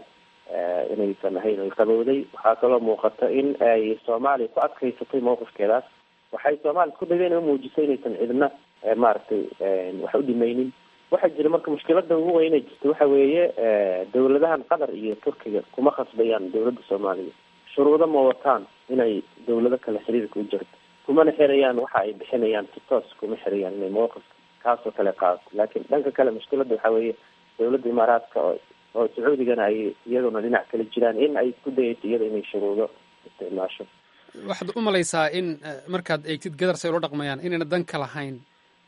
inaysan ahayn ay qabowday waxaa kaloo muuqata in ay soomaaliya ku adkaysatay mawqifkeedaas waxay soomaaliya isku dayday inay umuujiso inaysan cidna maaragtay wax u dhimaynin waxaa jira marka mushkilada ugu weynay jirta waxa weeye dowladahan qatar iyo turkiga kuma khasbayaan dowladda soomaaliya shuruudo ma wataan inay dowlado kale xiriirka u jirto kumana xirayaan waxa ay bixinayaan si toos kuma xirayaan inay mawqifka kaasoo kale qaadato laakiin dhanka kale mushkilada waxa weeye dowladda imaaraadka oo oo sacuudigana ay iyaduna dhinac kale jiraan in ay isku dayayso iyada inay shuruudo isticmaasho waxaad u malaysaa in markaad eegtid gadar say ula dhaqmayaan inayna dan ka lahayn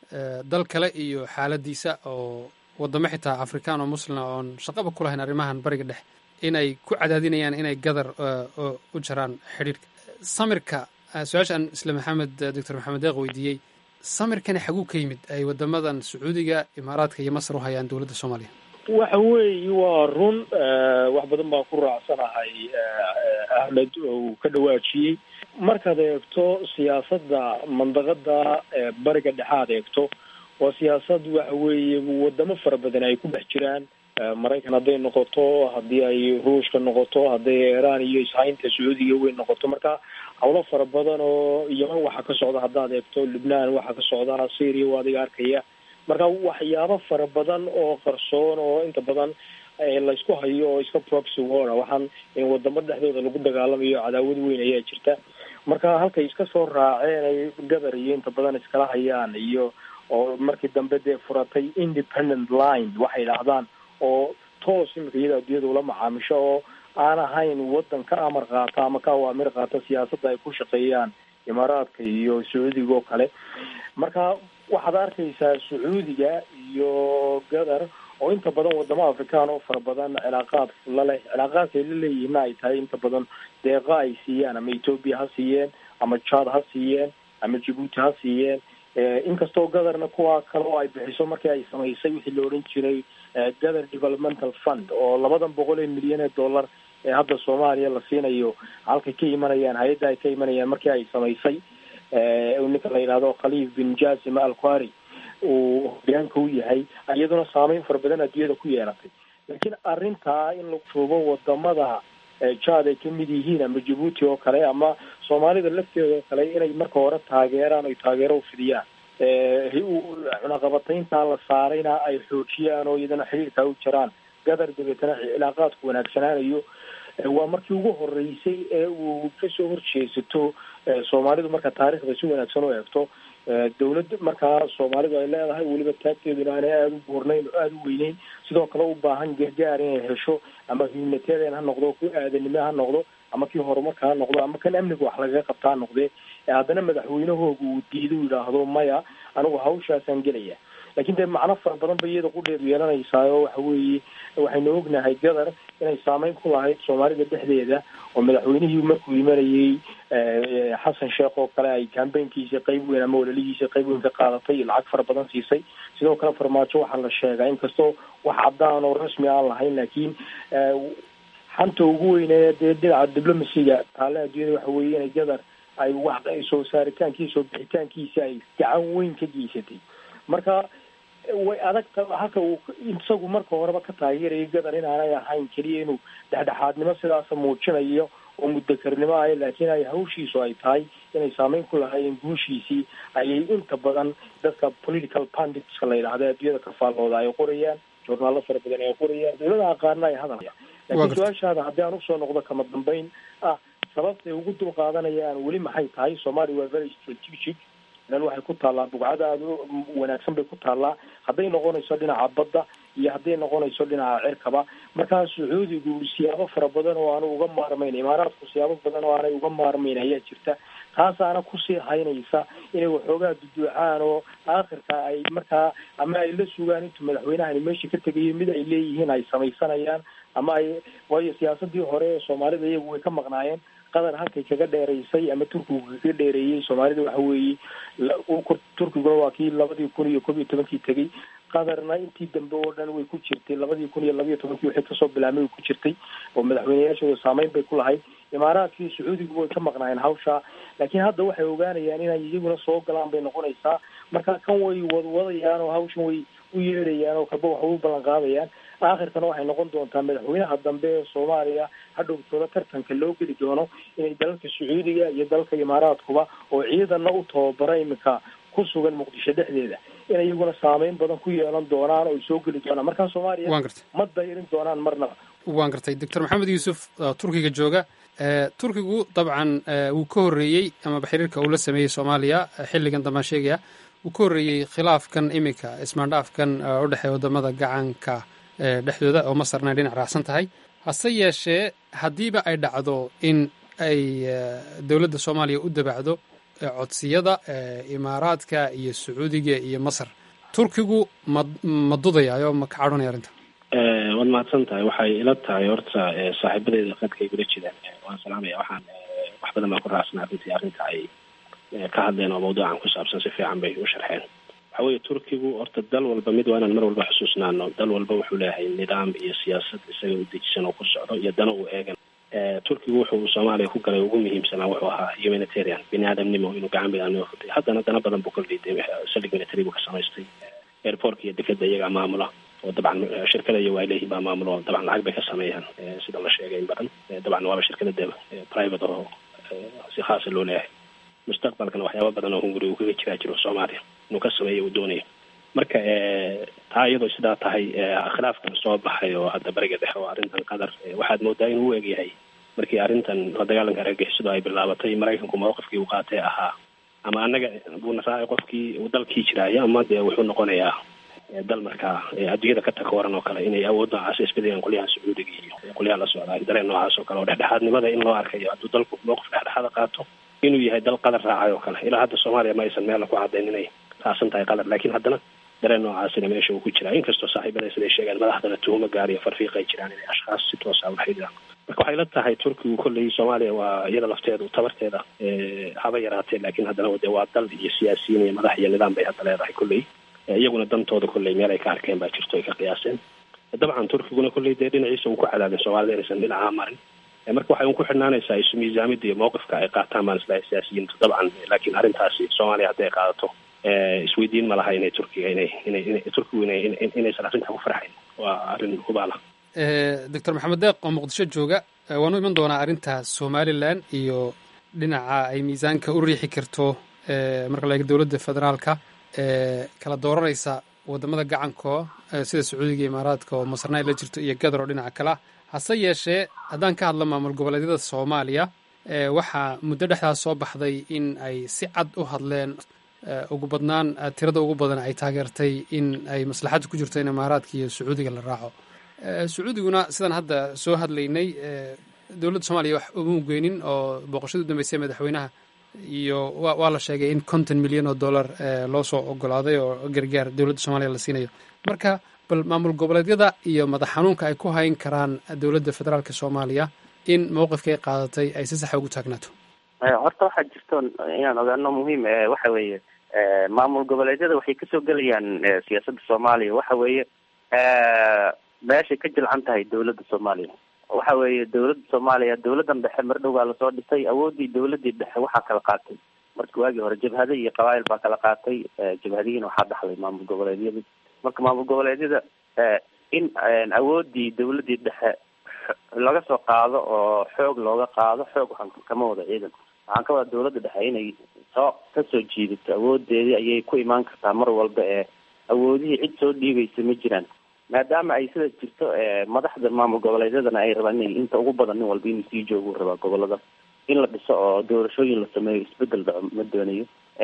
dal kale iyo xaaladiisa oo wadamo xitaa afrikaan oo muslima oon shaqaba ku lahayn arrimahan bariga dhex inay ku cadaadinayaan inay gadar u jaraan xidhiirhka samirka su-aashaan isla maxamed doctor maxamed deeq weydiiyey samirkani xaguu ka yimid ay wadamadan sacuudiga imaaraadka iyo masar u hayaan dowladda soomaaliya waxa weeye waa run wax badan baan ku raacsanahay ahmed uu ka dhawaajiyey markaad eegto siyaasadda mandaqada bariga dhexaad eegto waa siyaasad waxa weeye wadamo fara badan ay ku dhex jiraan maraykan hadday noqoto haddii ay ruushka noqoto hadday iiraan iyo ishaynta sacuudiga weyn noqoto marka howlo fara badan oo yeman waxaa ka socda haddaad eegto lubnaan waxaa ka socda syria waa adiga arkaya marka waxyaabo fara badan oo qarsoon oo inta badan laysku hayo oo iska proxy war waxaan in wadamo dhexdooda lagu dagaalamayo cadaawad weyn ayaa jirta marka halkay iska soo raaceen ay gadar iyo inta badan iskala hayaan iyo oo markii dambe dee furatay independent line waxay idhaahdaan oo toos imika iyada addunyada ula macaamisho oo aan ahayn wadan ka amar qaata ama ka awaamir qaata siyaasadda ay ku shaqeeyaan imaaraadka iyo sacuudiga oo kale marka waxaad arkaysaa sacuudiga iyo gadar oo inta badan wadamo afrikaan oo fara badan cilaaqaad la leh cilaaqaadkay la leeyihiinna ay tahay inta badan deeqa ay siiyaan ama ethoopia ha siiyeen ama chad ha siiyeen ama djibuuti ha siiyeen inkastoo gadarna kuwa kale oo ay bixiso markii ay samaysay wixii la odhan jiray gather developmental fund oo labadan boqol ee milyan ee dollar ee hadda soomaaliya la siinayo halkay ka imanayaan hay-adda ay ka imanayaan markii ay samaysay ninka la yidhahdo khaliif bin jasim alquari uu hogaanka u yahay iyaduna saameyn fara badan adduunyada ku yeelatay laakiin arrintaa in lagu shuubo wadamada jad ay kamid yihiin ama djibuuti oo kale ama soomaalida lafteeda oo kale inay marka hore taageeraan oy taageero ufidiyaan cunaqabatayntaa la saarayna ay xoojiyaan oo iyadana xiriirkaa u jiraan gadar dabeetana cilaaqaadku wanaagsanaanayo waa markii ugu horeysay ee uu kasoo horjeesato soomaalidu marka taariikhda si wanaagsan u eegto dawladda markaa soomaalidu ay leedahay weliba taagteeduna aanay aada u buurnayn oo aada u weyneyn sidoo kale u baahan gargaar inay hesho ama humanitarian ha noqdo ku aadanimo ha noqdo ama kii horumarka ha noqdo ama kan amniga wax lagaga qabta ha noqdee haddana madaxweynahooga uu diido u yidhaahdo maya anigu hawshaasaan gelaya lakin dee macno fara badan bay iyada qudheedu yeelanaysaa oo waxa weeye waxaynu ognahay gadar inay saameyn ku lahayd soomaalida dhexdeeda oo madaxweynihii markuu imanayey xasan sheekh oo kale ay kambaynkiisa qeyb weyn ama walalihiisa qeyb weyn ka qaadatay lacag fara badan siisay sidoo kale farmaajo waxaa la sheegaa inkastoo wax caddaan oo rasmi aan lahayn laakiin xanta ugu weyne dee dhinaca diblomasiga taale adduunyada waxa weeye inay gadar ay wax soo saaritaankiisa oo bixitaankiisa ay gacan weyn ka geysatay marka way adagta halka uu isagu marka horeba ka taageerayo gadar inaanay ahayn keliya inuu dhexdhexaadnimo sidaasa muujinayo oo mudakarnimo ah laakiin ay hawshiisu ay tahay inay saameyn ku lahaayeen guushiisii ayay inta badan dadka political panditska la yidhahda adduunyada ka faallooda ay qorayaan journaalo fara badan ay qorayaan dawladaha qaarna ay hadalaya laakiin su-aashaada haddii aan usoo noqdo kama dambeyn ah sababtay ugu dul qaadanayaan weli maxay tahay somalia waa very strategic meel waxay ku taallaa bugcada aada u wanaagsan bay ku taallaa hadday noqonayso dhinaca badda iyo hadday noqonayso dhinaca cirkaba markaa sacuudigu siyaabo fara badan oo aanu uga maarmayn imaaraadku siyaabo badan oo aanay uga maarmayn ayaa jirta taasaana kusii haynaysa inay waxoogaa duduucaan oo aakhirka ay markaa ama ay la sugaan intuu madaxweynahani meesha ka tegayo mid ay leeyihiin ay samaysanayaan ama ay waayo siyaasadii hore ee soomaalida iyagu way ka maqnaayeen qatar halkay kaga dheeraysay ama turkigu kaga dheereeyey soomaalida waxa weeye turkiguna waa kii labadii kun iyo kob iyo tobankii tegey qatarna intii dambe oo dhan way ku jirtay labadii kun iyo labiyo tobankii wixii kasoo bilaabmay way ku jirtay oo madaxweyneyaashooda saameyn bay ku lahayd imaaraadkii sacuudigu way ka maqnaayeen hawsha laakiin hadda waxay ogaanayaan inay iyaguna soo galaan bay noqonaysaa marka kan way wadwadayaan oo hawshan way u yeedhayaan oo kalba wax u ballan qaadayaan aakhirkana waxay noqon doontaa madaxweynaha dambe ee soomaaliya hadhowtooda tartanka loo geli doono inay dalalka sacuudiga iyo dalalka imaaraadkuba oo ciidana u tababara iminka ku sugan muqdisho dhexdeeda inay iyaguna saameyn badan ku yeelan doonaan oo ay soo geli doonaan markaa soomaaliya ma dayrin doonaan marnaba waan gartay doctor maxamed yuusuf turkiga jooga turkigu dabcan wuu ka horreeyey amaba xiriirka uu la sameeyey soomaaliya xilligan dambaan sheegaya wuu ka horreeyey khilaafkan iminka ismaandhaafkan u dhexeeya wadamada gacanka dhexdooda oo masarna ay dhinac raacsan tahay hase yeeshee haddiiba ay dhacdo in ay dowladda soomaaliya u dabacdo codsiyada imaaraadka iyo sacuudiga iyo masar turkigu ma ma dudayaayo ma ka cadhonaya arrinta waad mahadsan tahay waxay ila tahay horta saaxiibadeeda qadka igula jiraan waan salaamaya waxaan wax badan baan ku raacsanaa runtii arrinta ay ka hadleen oo mawduucan ku saabsan si fiican bay u sharxeen waxa weeye turkigu horta dal walba mid waa inaan mar walba xusuusnaano dal walba wuxuu leeyahay nidaam iyo siyaasad isaga u dejisan oo ku socdo iyo dano uu eegan turkigu wuxuu soomaaliya ku galay ugu muhiimsanaa wuxuu ahaa humanitarian bini aadamnimo inuu gacan biniaadamnimo futay haddana dana badan buu ka liiday saldhig military buu ka samaystay airportka iyo dekeda iyagaa maamula oo dabcan shirkada iyo waa leeyihin baa maamulo oo dabcan lacag bay ka sameeyaan sida la sheegay in badan dabcan waaba shirkada de private oo si khaasa loo leeyahay mustaqbalkana waxyaaba badan oo hunguri uu kaga jiraa jiro soomaaliya inuu ka sameeyo uu doonayo marka taa iyadoo sidaa tahay khilaafkan soo baxay oo hadda bariga dhexe oo arrintan qatar waxaad moodaa inuu u egyahay markii arrintan la dagaalanka argagixisadu ay bilaabatay maraykanku mawqifkii uu qaatee ahaa ama annaga buuna raacay qofkii uu dalkii jiraayo ama dee wuxuu noqonayaa dal markaa adduunyada ka takoran oo kale inay awood noocaas isbedayaan qolyahan sacuudiga iyo qolyaha la socdaa dareen noocaas oo kale oo dhexdhexaadnimada in loo arkayo hadduu dalku mawqif dhexdhexaada qaato inuu yahay dal qadar raacay oo kale ilaa hadda soomaaliya ma aysan meella ku caddayn inay raacsan tahay qadar laakiin haddana dareen noocaasina meesha uu ku jiraa inkastoo saaxiibada siday sheegaan madaxdana tuhuma gaar iyo farfiiq ay jiraan inay ashkhaas si toosa ula xidhiiraan marka waxay la tahay turkigu kolley soomaaliya waa iyada lafteedu tabarteeda haba yaraatee laakiin haddana dee waa dal iyo siyaasiyiin iyo madax iyo nidaam bay hadda leedahay kolley iyaguna dantooda kolley meel ay ka arkeen baa jirto ay ka qiyaaseen dabcan turkiguna kolley dee dhinaciisa uu ku cadaadin soomaalida inaysan dhinacaa marin marka waxay un ku xidhnaanaysaa isu miisaamida iyo mawqifka ay qaataan baan islahay siyaasiyiintu dabcan laakiin arrintaasi soomaaliya hadday qaadato isweydiin ma laha inay turkiga inay inay inay turkigu inay inaysan arrintaa ku farxayn waa arrin hubaala doctor maxamed deeq oo muqdisho jooga waanu iman doonaa arrinta somalilan iyo dhinaca ay miisaanka u riixi karto marka la eego dowladda federaalka kala dooranaysa wadamada gacanko sida sacuudiga iyo imaaraadka oo masarna ay la jirto iyo gadar oo dhinaca kale ah hase yeeshee haddaan ka hadlo maamul goboleedyada soomaaliya waxaa muddo dhexdaas soo baxday in ay si cad u hadleen ugu badnaan tirada ugu badan ay taageertay in ay maslaxadda ku jirto in imaaraadka iyo sacuudiga la raaco sacuudiguna sidaan hadda soo hadlaynay dowladda soomaaliya wax uma geynin oo booqashada u dambeysay madaxweynaha iyo waa la sheegay in konton milyan oo dollar loo soo ogolaaday oo gargaar dowladda soomaaliya la siinayo marka bal maamul goboleedyada iyo madax xanuunka ay ku hayn karaan dowladda federaalka soomaaliya in mowqifkay qaadatay ay si saxa ugu taagnaato horta waxaa jirto inaan ogaano muhiim waxa weeye maamul goboleedyada waxay kasoo gelayaan siyaasadda soomaaliya waxa weeye meeshay ka jilcan tahay dowladda soomaaliya waxa weeye dowladda soomaaliya dowladdan dhexe mar dhow baa lasoo dhisay awooddii dowladdii dhexe waxaa kala qaatay marka waagii hore jabhada iyo qabaayil baa kala qaatay jabhadihiina waxaa dhaxlay maamul goboleedyada marka maamul goboleedyada in awooddii dowladdii dhexe laga soo qaado oo xoog looga qaado xoog waxaan kama wada ciidan waxaan ka wada dowladda dhexe inay soo kasoo jiidato awoodeedii ayay ku imaan kartaa mar walba ee awoodihii cid soo dhiibaysa ma jiraan maadaama ay sida jirto madaxda maamul goboleedyadana ay rabaan inay inta ugu badan nin walba inuu sii joogu rabaa gobolada in la dhiso oo doorashooyin la sameeyo isbedel dhaco ma doonayo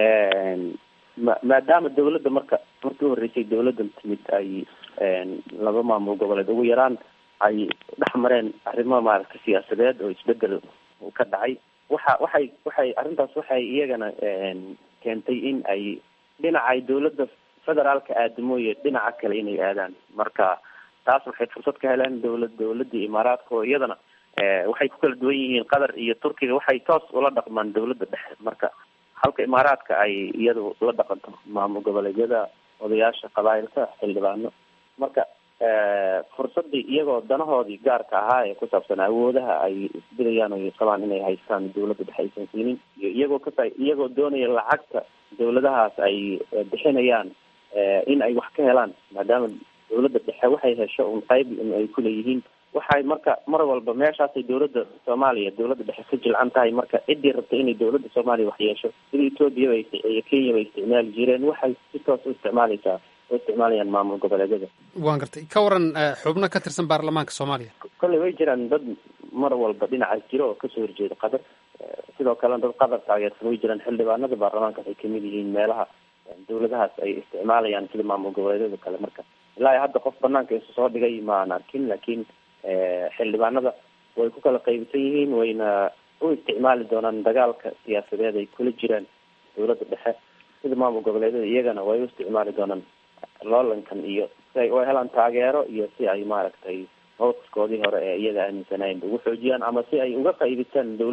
ma maadaama dowladda marka markii uhoreysay dowladdan timid ay laba maamul goboleed ugu yaraan ay dhex mareen arrimo maaragtay siyaasadeed oo isbedel ka dhacay waxa waxay waxay arrintaas waxay iyagana keentay in ay dhinaca ay dowladda federaalka aadamooye dhinaca kale inay aadaan marka taas waxay fursad ka heleen dowlad dowladii imaaraadka oo iyadana waxay ku kala duwan yihiin qatar iyo turkiga waxay toos ula dhaqmaan dowladda dhexe marka halka imaaraadka ay iyadu la dhaqanto maamul goboleedyada odayaasha qabaayilka xildhibaano marka fursadii iyagoo danahoodii gaarka ahaa ee ku saabsan awoodaha ay isbidayaan o qabaan inay haystaan dowladda dhexe aysan siinin iyo iyagoo ka iyagoo doonaya lacagta dowladahaas ay bixinayaan in ay wax ka helaan maadaama dowladda dhexe waxay hesho un qayb ay kuleeyihiin waxay marka mar walba meeshaasay dowladda soomaaliya dowladda dhexe ka jilcan tahay marka ciddii rabta inay dowladda soomaaliya wax yeesho sida etoobiya bay iyo kenya bay isticmaali jireen waxay si toos u isticmaalaysaa u isticmaalayaan maamul goboleedyada waan gartay ka waran xubno ka tirsan baarlamaanka soomaaliya kolley way jiraan dad mar walba dhinacaas jiro oo kasoo horjeeda qatar sidoo kalena dad qatar taageersan way jiraan xildhibaanada baarlamaanka waxay kamid yihiin meelaha dowladahaas ay isticmaalayaan sida maamul goboleedyada kale marka ilaa hadda qof banaanka isu soo dhigay maan arkin laakiin xildhibaanada way ku kala qaybisan yihiin wayna u isticmaali doonaan dagaalka siyaasadeed ay kula jiraan dowladda dhexe sida maamul goboleedyada iyagana way u isticmaali doonaan loolankan iyo si ay u helaan taageero iyo si ay maaragtay mawqifkoodii hore ee iyaga aaminsanayen ugu xoojiyaan ama si ay uga faa'iidaystaan dowladda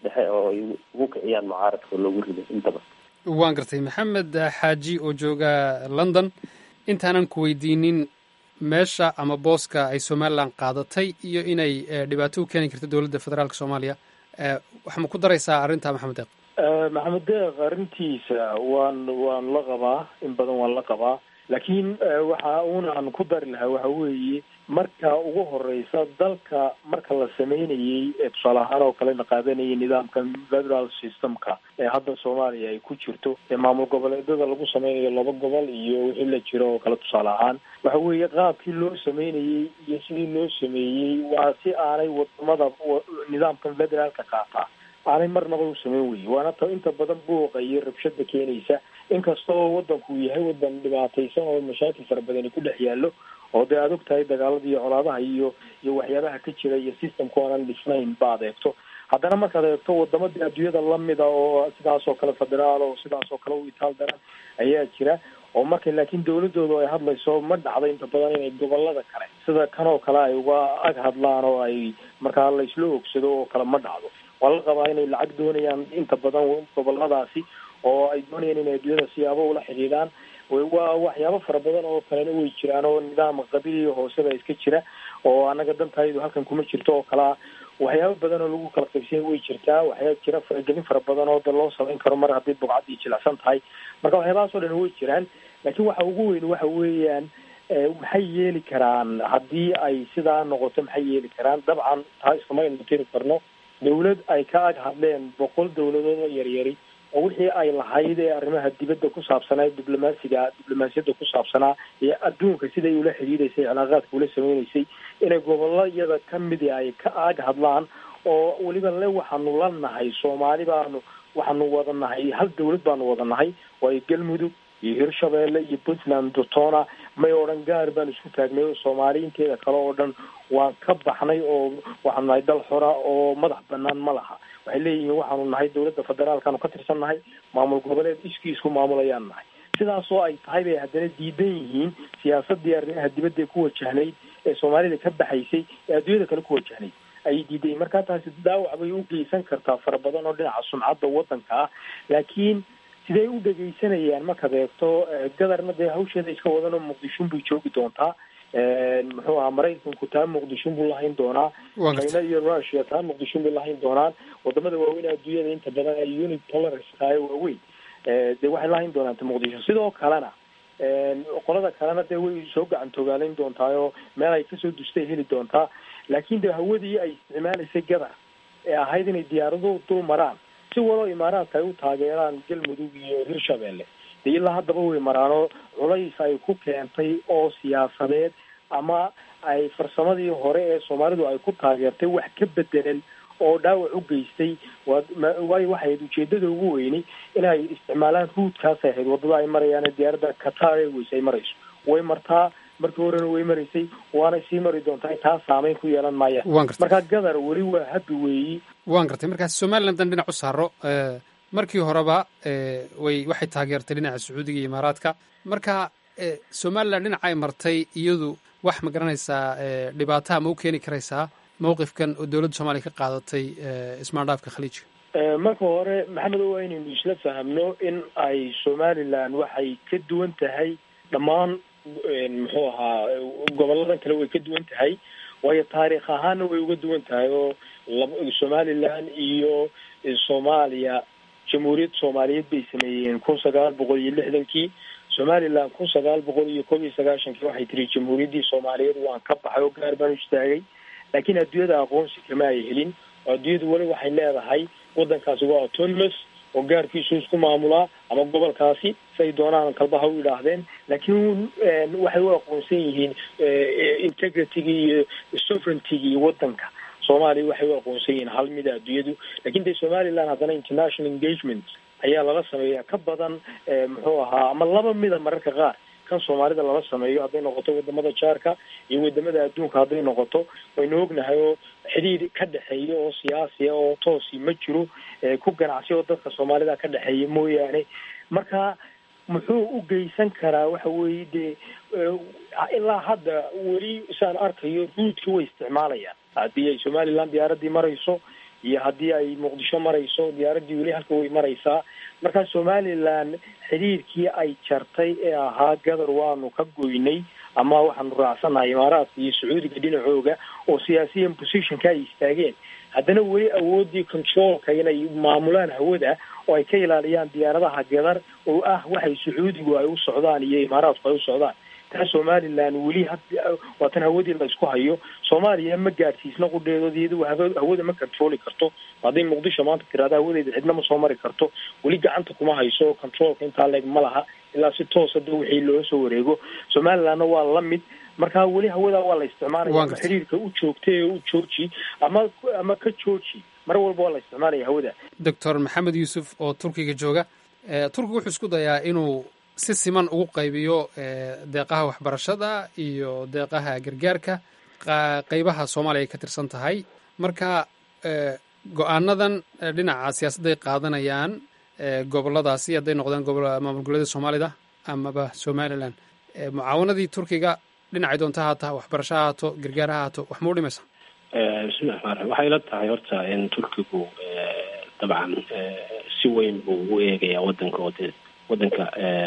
dhexe oo ay ugu kiciyaan mucaaradka oo loogu rido intaba waan gartay maxamed xaaji oo jooga london intaanan ku weydiinin meesha ama booska ay somalilan qaadatay iyo inay dhibaato u keeni karto dowladda federaalka soomaaliya waxaa ma ku daraysaa arrinta maxamed deeq maxamed deeq arrintiisa waan waan la qabaa in badan waan la qabaa laakiin waxa uuna aan ku dari lahaa waxa weeye marka ugu horeysa dalka marka la sameynayey tusaale ahaan oo kale la qaadanayay nidaamka federal systemka ee hadda soomaaliya ay ku jirto ee maamul goboleedyada lagu sameynayo laba gobol iyo wixii la jiro oo kale tusaale ahaan waxa weeye qaabkii loo sameynayey iyo sidii loo sameeyey waa si aanay wadamada nidaamkan federaalka qaataa aanay marnaba u sameyn weye waana ta inta badan buuqa iyo rabshada keenaysa inkasta oo wadanku yahay wadan dhibaataysan oo mashaakil fara badani ku dhex yaallo oo dee aad og tahay dagaalada iyo colaadaha iyo iyo waxyaabaha ka jira iyo systemka oonan dhisnayn ba ad eegto haddana markaad eegto wadamada adduunyada lamida oo sidaas oo kale federaal oo sidaas oo kale u itaal daran ayaa jira oo marka laakiin dawladoodu ay hadlayso ma dhacdo inta badan inay gobolada kale sida kan oo kale ay uga ag hadlaan oo ay markaa la isla ogsado oo kale ma dhacdo waa la qabaa inay lacag doonayaan inta badan goboladaasi oo ay doonayaan inay adduunyada siyaabo ula xidhiidhaan waa waxyaabo fara badan oo kalena way jiraan oo nidaam qabiiliya hooseba iska jira oo anaga dantaydu halkan kuma jirto oo kalea waxyaabo badan oo lagu kala qaybsanya way jirtaa waxyaa jira faragelin fara badan oo da loo samayn karo mar haddii bugcaddii jilicsan tahay marka waxyaabahaas oo dhan way jiraan laakiin waxa ugu weyn waxa weeyaan maxay yeeli karaan haddii ay sidaa noqoto maxay yeeli karaan dabcan taa iskama aynu tiri karno dawlad ay ka ag hadleen boqol dawladood oo yaryari oo wixii ay lahayd ee arrimaha dibadda ku saabsanaa diblomaasiga diblomaasiyadda ku saabsanaa iyo adduunka siday ula xidhiidaysay cilaaqaadka ula sameynaysay inay gobolayada ka midi ay ka ag hadlaan oo weliba le waxaanu la nahay soomaali baanu waxaanu wada nahay hal dawlad baanu wada nahay waayo galmudug iyo hirshabeelle iyo puntland dotona may odhan gaar baan isku taagnay oo soomaali inteeda kale oo dhan waan ka baxnay oo waxaanu nahay dal xora oo madax banaan ma laha waxay leeyihiin waxaanu nahay dawladda federaalkaanu ka tirsan nahay maamul goboleed iskii isku maamulayaan nahay sidaasoo ay tahay bay haddana diidan yihiin siyaasadii arrimaha dibadda ku wajahnayd ee soomaalida ka baxaysay ee adduunyada kale ku wajahnayd ayay diidayiin markaa taasi dhaawac bay u geysan kartaa fara badan oo dhinaca sumcadda waddanka ah laakiin sidee u dhegaysanayaan markaad eegto gadarna dee hawsheeda iska wadan oo muqdishon bay joogi doontaa muxuu ahaa maraykanku taa muqdishon buu lahayn doonaa china iyo russia taa muqdishon bay lahayn doonaan wadamada waaweyn adduunyada inta badan ay unit tolerance tahay waaweyn dee waxay lahayn doonaan ta muqdisho sidoo kalena qolada kalena dee way soo gacan togaalayn doontaa oo meel ay kasoo dustay heli doontaa laakiin de hawadii ay isticmaalaysay gadar ee ahayd inay diyaaraduhu dul maraan si waloo imaaraadka ay u taageeraan galmudug iyo hirshabeelle dee ilaa haddaba way maraanoo culays ay ku keentay oo siyaasadeed ama ay farsamadii hore ee soomaalidu ay ku taageertay wax ka bedelan oo dhaawac u geystay waayo waxay ahayd ujeedada ugu weyni inay isticmaalaan ruudkaasay ahayd waddada ay marayaan diyaaradda qatar airways ay marayso way martaa markii horena way maraysay waanay sii mari doontaa taa saameyn ku yeelan maayaan markaa gadar weli waa habi weeyi waan gartay markaas somalilan dan dhinac u saaro markii horeba way waxay taageertay dhinaca sacuudiga iyo imaaraadka marka somalilan dhinaca ay martay iyadu wax ma garanaysaa dhibaataha ma u keeni karaysaa mawqifkan oo dowladda soomaaliya ka qaadatay ismaandhaafka khaliijka marka hore maxamed waa inaynu isla fahamno in ay somalilan waxay ka duwan tahay dhammaan muxuu ahaa goboladan kale way ka duwan tahay waayo taariikh ahaana way uga duwan tahay oo somalilan iyo soomaaliya jamhuuriyadda soomaaliyeed bay sameeyeen kun sagaal boqol iyo lixdankii somalilan kun sagaal boqol iyo kob iyo sagaashankii waxay tiri jamhuuriyaddii soomaaliyeed waan ka baxay oo gaar baan u istaagay laakiin adduunyada aqoonsi kama ay helin oo adduunyadu weli waxay leedahay waddankaasi waa autonomous oo gaarkiisu isku maamulaa ama gobolkaasi say doonaan kalbaha u yidhaahdeen laakiin waxay u aqoonsan yihiin integritygii iyo sovereigntigii waddanka soomaaliya waxay u aqoonsan yihiin hal mida adduunyadu lakin de somaliland haddana international engagement ayaa lala sameeya ka badan muxuu ahaa ama laba mida mararka qaar kan soomaalida lala sameeyo hadday noqoto wadamada jaarka iyo wadamada adduunka hadday noqoto waynu ognahay oo xidhiir ka dhexeeya oo siyaasiya oo toosi ma jiro ku ganacsi oo dadka soomaalida ka dhexeeya mooyaane marka muxuu u geysan karaa waxa weeye dee ilaa hadda weli saan arkayo ruudka way isticmaalayaan haddii ay somaliland diyaaradii marayso iyo haddii ay muqdisho marayso diyaaraddii weli halka way maraysaa marka somaliland xidhiirkii ay jartay ee ahaa gadar waanu ka goynay ama waxaanu raacsannahay imaaraadka iyo sacuudiga dhinacooga oo siyaasiyan positionka ay istaageen haddana weli awoodii controlka inay maamulaan hawada oo ay ka ilaaliyaan diyaaradaha gadar oo ah waxay sacuudigu ay u socdaan iyo imaaraadku ay u socdaan taa somaliland weli had waa tan hawadii la isku hayo soomaaliya ma gaadhsiisna qudheedood iyadu hawada ma controli karto hadday muqdisho maanta tiraada hawadeeda cidna ma soo mari karto weli gacanta kuma hayso controlka intaa leeg ma laha ilaa si toosa da wixii loola soo wareego somalilandna waa la mid marka weli hawada waa la isticmaalaya ama xiriirka u joogtay ee u jooji ama ama ka jooji mar walba waa la isticmaalaya hawada doctor maxamed yuusuf oo turkiga jooga turkiga wuxuu isku dayaa inuu si siman ugu qaybiyo deeqaha waxbarashada iyo deeqaha gargaarka qeybaha soomaaliya ay ka tirsan tahay marka go-aanadan dhinaca siyaasadday qaadanayaan goboladaasi hadday noqdaan maamul goboleeda soomaalida amaba somalilan mucaawanadii turkiga dhinacay doonta haata waxbarasho ha haato gargaar ha haato wax mau dhimaysa bismillahi raxmaan raxiim waxay ila tahay horta in turkigu dabcan si weyn buu u eegayaa wadanka oo dee wadanka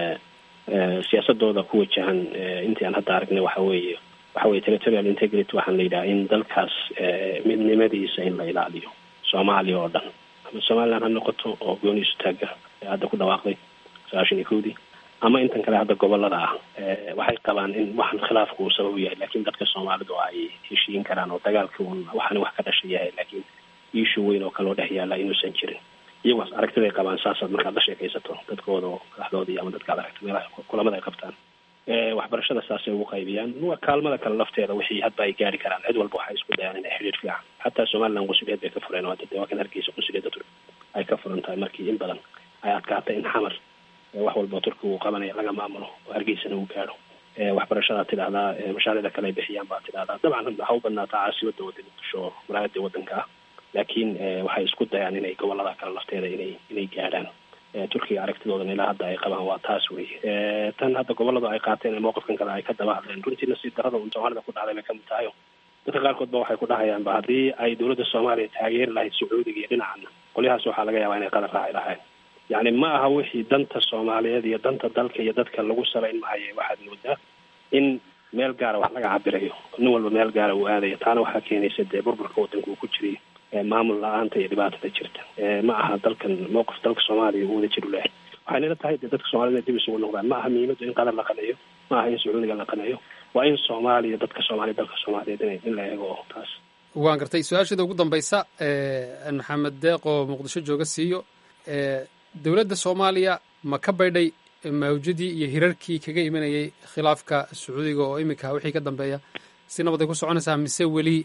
siyaasadooda ku wajahan intii aan hadda aragnay waxa weeye waxa weye territorial integrity waxaan la yidhaha in dalkaas midnimadiisa in la ilaaliyo soomaaliya oo dhan ama somaliland ha noqoto oo gooniisu taaga hadda ku dhawaaqday sagaashan iyo kowdii ama intan kale hadda gobolada ah waxay qabaan in waxan khilaafku uu sabab yahay lakin dadka soomaalidu ay heshiin karaan oo dagaalka un waxani wax ka dhasha yahay lakin iishu weyn oo kale oo dhex yaala inuusan jirin iyagaas aragtiday qabaan saasaad markaad la sheekaysato dadkooda oo madaxdoodii ama dadka ad aragto meelaha kulamada ay qabtaan waxbarashada saasay ugu qaybiyaan kaalmada kale lafteeda wixii hadba ay gaari karaan cid walba waxay isku dayaan inay xiriir fiican xataa somaliland qunsuliyad bay ka fureen oo hadda dee waa kan hargeysa qunsuliyadda turki ay ka furan tahay markii in badan ay adkaatay in xamar wax walba turkiga uu qabanaya laga maamulo oo hargeysana uu gaadho waxbarashadaa tidhahdaa mashaariicda kale ay bixiyaan baa tidhahdaa dabcan waxa u badnaataa caasimadda wada muqdisho oo malaayada wadanka ah laakiin waxay isku dayaan inay gobolada kale lafteeda inay inay gaadhaan turkiga aragtidoodan ilaa hadda ay qabaan waa taas wey tan hadda goboladu ay qaateen mowqifkan kale ay ka daba hadleen runtii nasiib darada un soomaalida ku dhacday bay kamid tahay dadka qaarkood ba waxay ku dhahayaanba haddii ay dowladda soomaaliya taageeri lahayd sacuudiga iyo dhinacana qolyahaas waxaa laga yaabaa inay qadar raaci lahayn yacni ma aha wixii danta soomaaliyeed iyo danta dalka iyo dadka lagu salayn maayo waxaad moodaa in meel gaara wax laga cabirayo nin walba meel gaara uu aadayo taana waxaa keenaysa dee burburka wadanka uu ku jiray maamul la-aanta iyo dhibaatada jirta ma aha dalkan mowqif dalka soomaaliya uu wada jir u lehay waxay nila tahay dee dadka soomaalida dib isugu noqdaan ma aha muhiimadu in qadar la qaneeyo ma aha in sacuudiga la qaneeyo waa in soomaaliya dadka soomaaliya dalka soomaaliyeed in in la eego taas waan gartay su-aasheeda ugu dambaysa maxamed deeq oo muqdisho jooga siiyo dowladda soomaaliya ma ka baydhay mawjadii iyo hirarkii kaga imanayay khilaafka sacuudiga oo iminka wixii ka dambeeya si nabad ay ku soconaysaa mise weli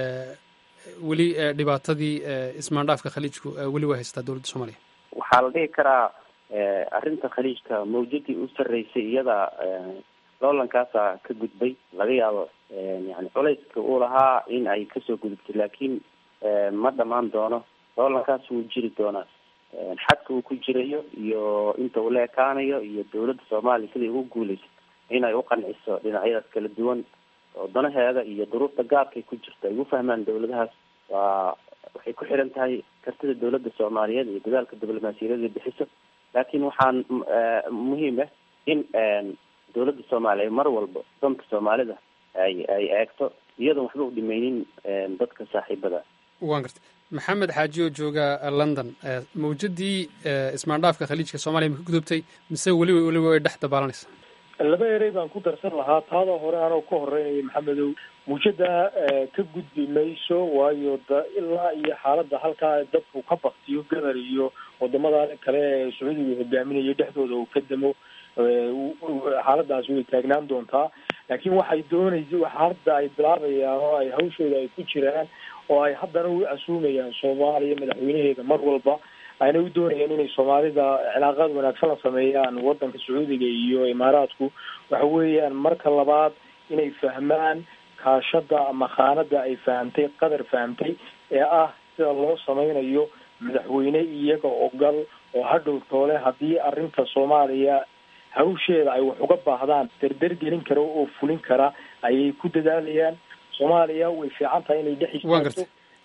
weli dhibaatadii ismaandhaafka khaliijku weli waa haystaa dowladda soomaaliya waxaa la dhihi karaa arrinta khaliijka mawjadii u sarreysay iyada loolankaasa ka gudbay laga yaabo yani culayska uu lahaa in ay kasoo gudubtay laakiin ma dhamaan doono loolankaas wuu jiri doonaa xadka uu ku jirayo iyo inta uu la ekaanayo iyo dowladda soomaaliya siday ugu guuleyso inay u qanciso dhinacyadaas kala duwan oo danaheeda iyo duruufta gaarkay ku jirto ay u fahmaan dowladahaas waa waxay ku xiran tahay kartida dowladda soomaaliyeed iyo dadaalka diblomaasiyadeeda bixiso laakiin waxaan muhiim ah in dowladda soomaaliya mar walba danka soomaalida ay ay eegto iyadoon waxba u dhimeynin dadka saaxiibada waan gartay maxamed xaaji oo jooga london mawjadii ismaandhaafka khaliijka soomaliya ma ka gudubtay mise weliba weliba way dhex dabaalanaysa laba erey baan ku darsan lahaa taada hore anoo ka horeynaya maxamedow muujada ka gudbi mayso waayo da ilaa iyo xaaladda halkaa dadku ka baktiyo gadar iyo wadamada kale ee sacuudiga hogaaminayo dhexdooda uu ka damo xaaladaas way taagnaan doontaa laakiin waxay doonaysa waxa hadda ay bilaabayaan oo ay hawshooda ay ku jiraan oo ay haddana u casuumayaan soomaaliya madaxweynaheeda mar walba ayna u doonayaan inay soomaalida cilaaqaad wanaagsan la sameeyaan wadanka sacuudiga iyo imaaraadku waxa weeyaan marka labaad inay fahmaan kaashada ama khaanada ay fahamtay qadar fahamtay ee ah sida loo sameynayo madaxweyne iyaga ogal oo hadhow toole haddii arrinta soomaaliya hawsheeda ay wax uga baahdaan derder gelin kara oo fulin kara ayay ku dadaalayaan soomaaliya way fiican tahay inay dhex waan gartay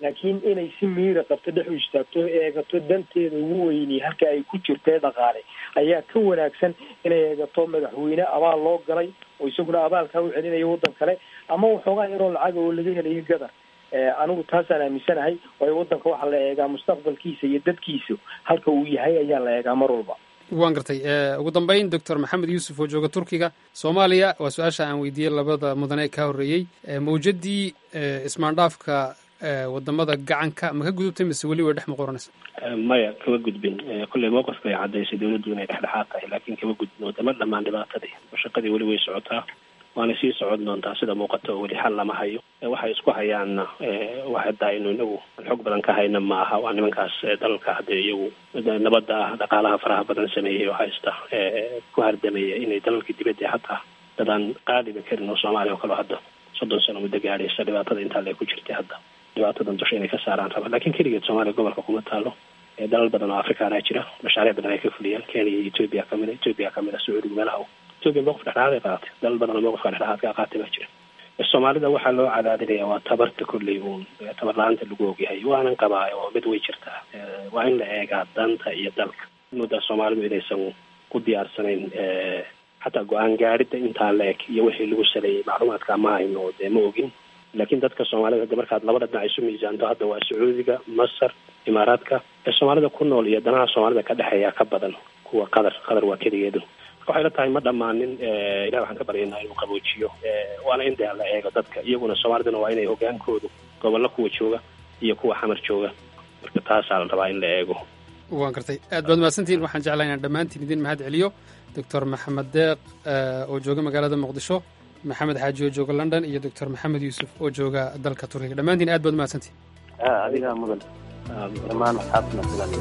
laakiin inay si miira qabto dhex u istaagto eegato danteeda ugu weyni halka ay ku jirto ee dhaqaale ayaa ka wanaagsan inay eegato madaxweyne abaal loo galay oo isaguna abaalkaa u celinaya waddan kale ama waxoogaa yaroo lacag oo laga helayo gadar anigu taasaan aaminsanahay waayo waddanka waxaa la eegaa mustaqbalkiisa iyo dadkiisa halka uu yahay ayaa la eegaa mar walba waan gartay ugu dambeyn doctor maxamed yuusuf oo jooga turkiga soomaaliya waa su-aasha aan weydiiyey labada mudane ee ka horreeyey mawjadii ismaandhaafka wadamada gacanka ma ka gudubtay mise weli way dhex muquranaysa maya kama gudbin kolley mowqifka ay caddaysay dawladdu inay dhexdhexaad tahay laakiin kama gudbin wadama dhammaan dhibaatadii shaqadii weli way socotaa waana sii socon doontaa sida muuqata oo weli xal lama hayo waxay isku hayaanna waxada aynu inagu xog badan ka hayna ma aha waa nimankaas dalalka hadda iyagu nabadda ah dhaqaalaha faraha badan sameeyey oo haysta ku hardamaya inay dalalka dibadda hataa dadaan qaadiba karin oo soomaaliya oo kaleo hadda soddon sano muddo gaadhaysa dhibaatada intaa le ku jirtay hadda dhibaatadan dusha inay ka saaraan raba lakin keligeed soomaaliya gobolka kuma taalo dalal badan oo afrikaana jira mashaariic badan ay ka fuliyaan kenya iyo ethoopia kamida ethoopia kamida sacuudiga meelaha ethoopia mowqif dhexdhexaad ay qaadatay dalal badan oo mowqifka dhexdhexaadka qaatay baa jira soomaalida waxaa loo cadaadinaya waa tabarta kolley uun tabar la-aanta lagu ogyahay waanan qabaa oo mid way jirtaa waa in la eegaa danta iyo dalka muddaa soomaalidu inaysan ku diyaarsanayn xataa go-aan gaadhida intaa la eg iyo wixii lagu saleeyey macluumaadka ma hayno dee ma ogin laakiin dadka soomaalida hadda markaad labada dhinac isu miisaanto hadda waa sacuudiga masar imaaraadka ee soomaalida ku nool iyo danaha soomaalida ka dhexeeya ka badan kuwa qatar qatar waa keligeedu waxay la tahay ma dhammaanin ilahi waxaan ka baryaynaa inuu qaboojiyo waana in dee la eego dadka iyaguna soomaaliduna waa inay hogaankoodu gobollo kuwa jooga iyo kuwa xamar jooga marka taasaa la rabaa in la eego waan gartay aad baad mahadsantihiin waxaan jeclaa inaan dhammaantiin idin mahad celiyo doctor maxamed deeq oo jooga magaalada muqdisho maxamed xaaji oo jooga london iyo doctor maxamed yuusuf oo jooga dalka turkiga dhammaantiin aad baad mahadsantihin adigaa mudan dhammaan asxaabtuna sidan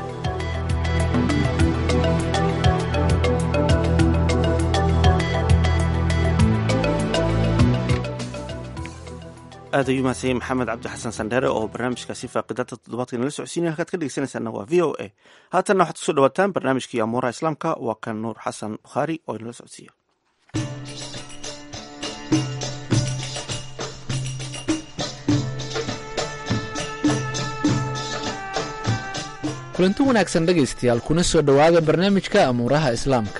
aad ayuu mahadsan yahay maxamed cabdi xasan sandheere oo barnaamijkaasi faaqidada toddobaadka nala socodsiinaya halkaad ka dhegeysanaysaana waa v o a haatanna waxaad kusoo dhawaataan barnaamijkii amuuraha islaamka waa kan nuur xasan bukhaari oo inala socodsiiya kulanti wanaagsan dhegaystayaal kuna soo dhowaada barnaamijka amuuraha islaamka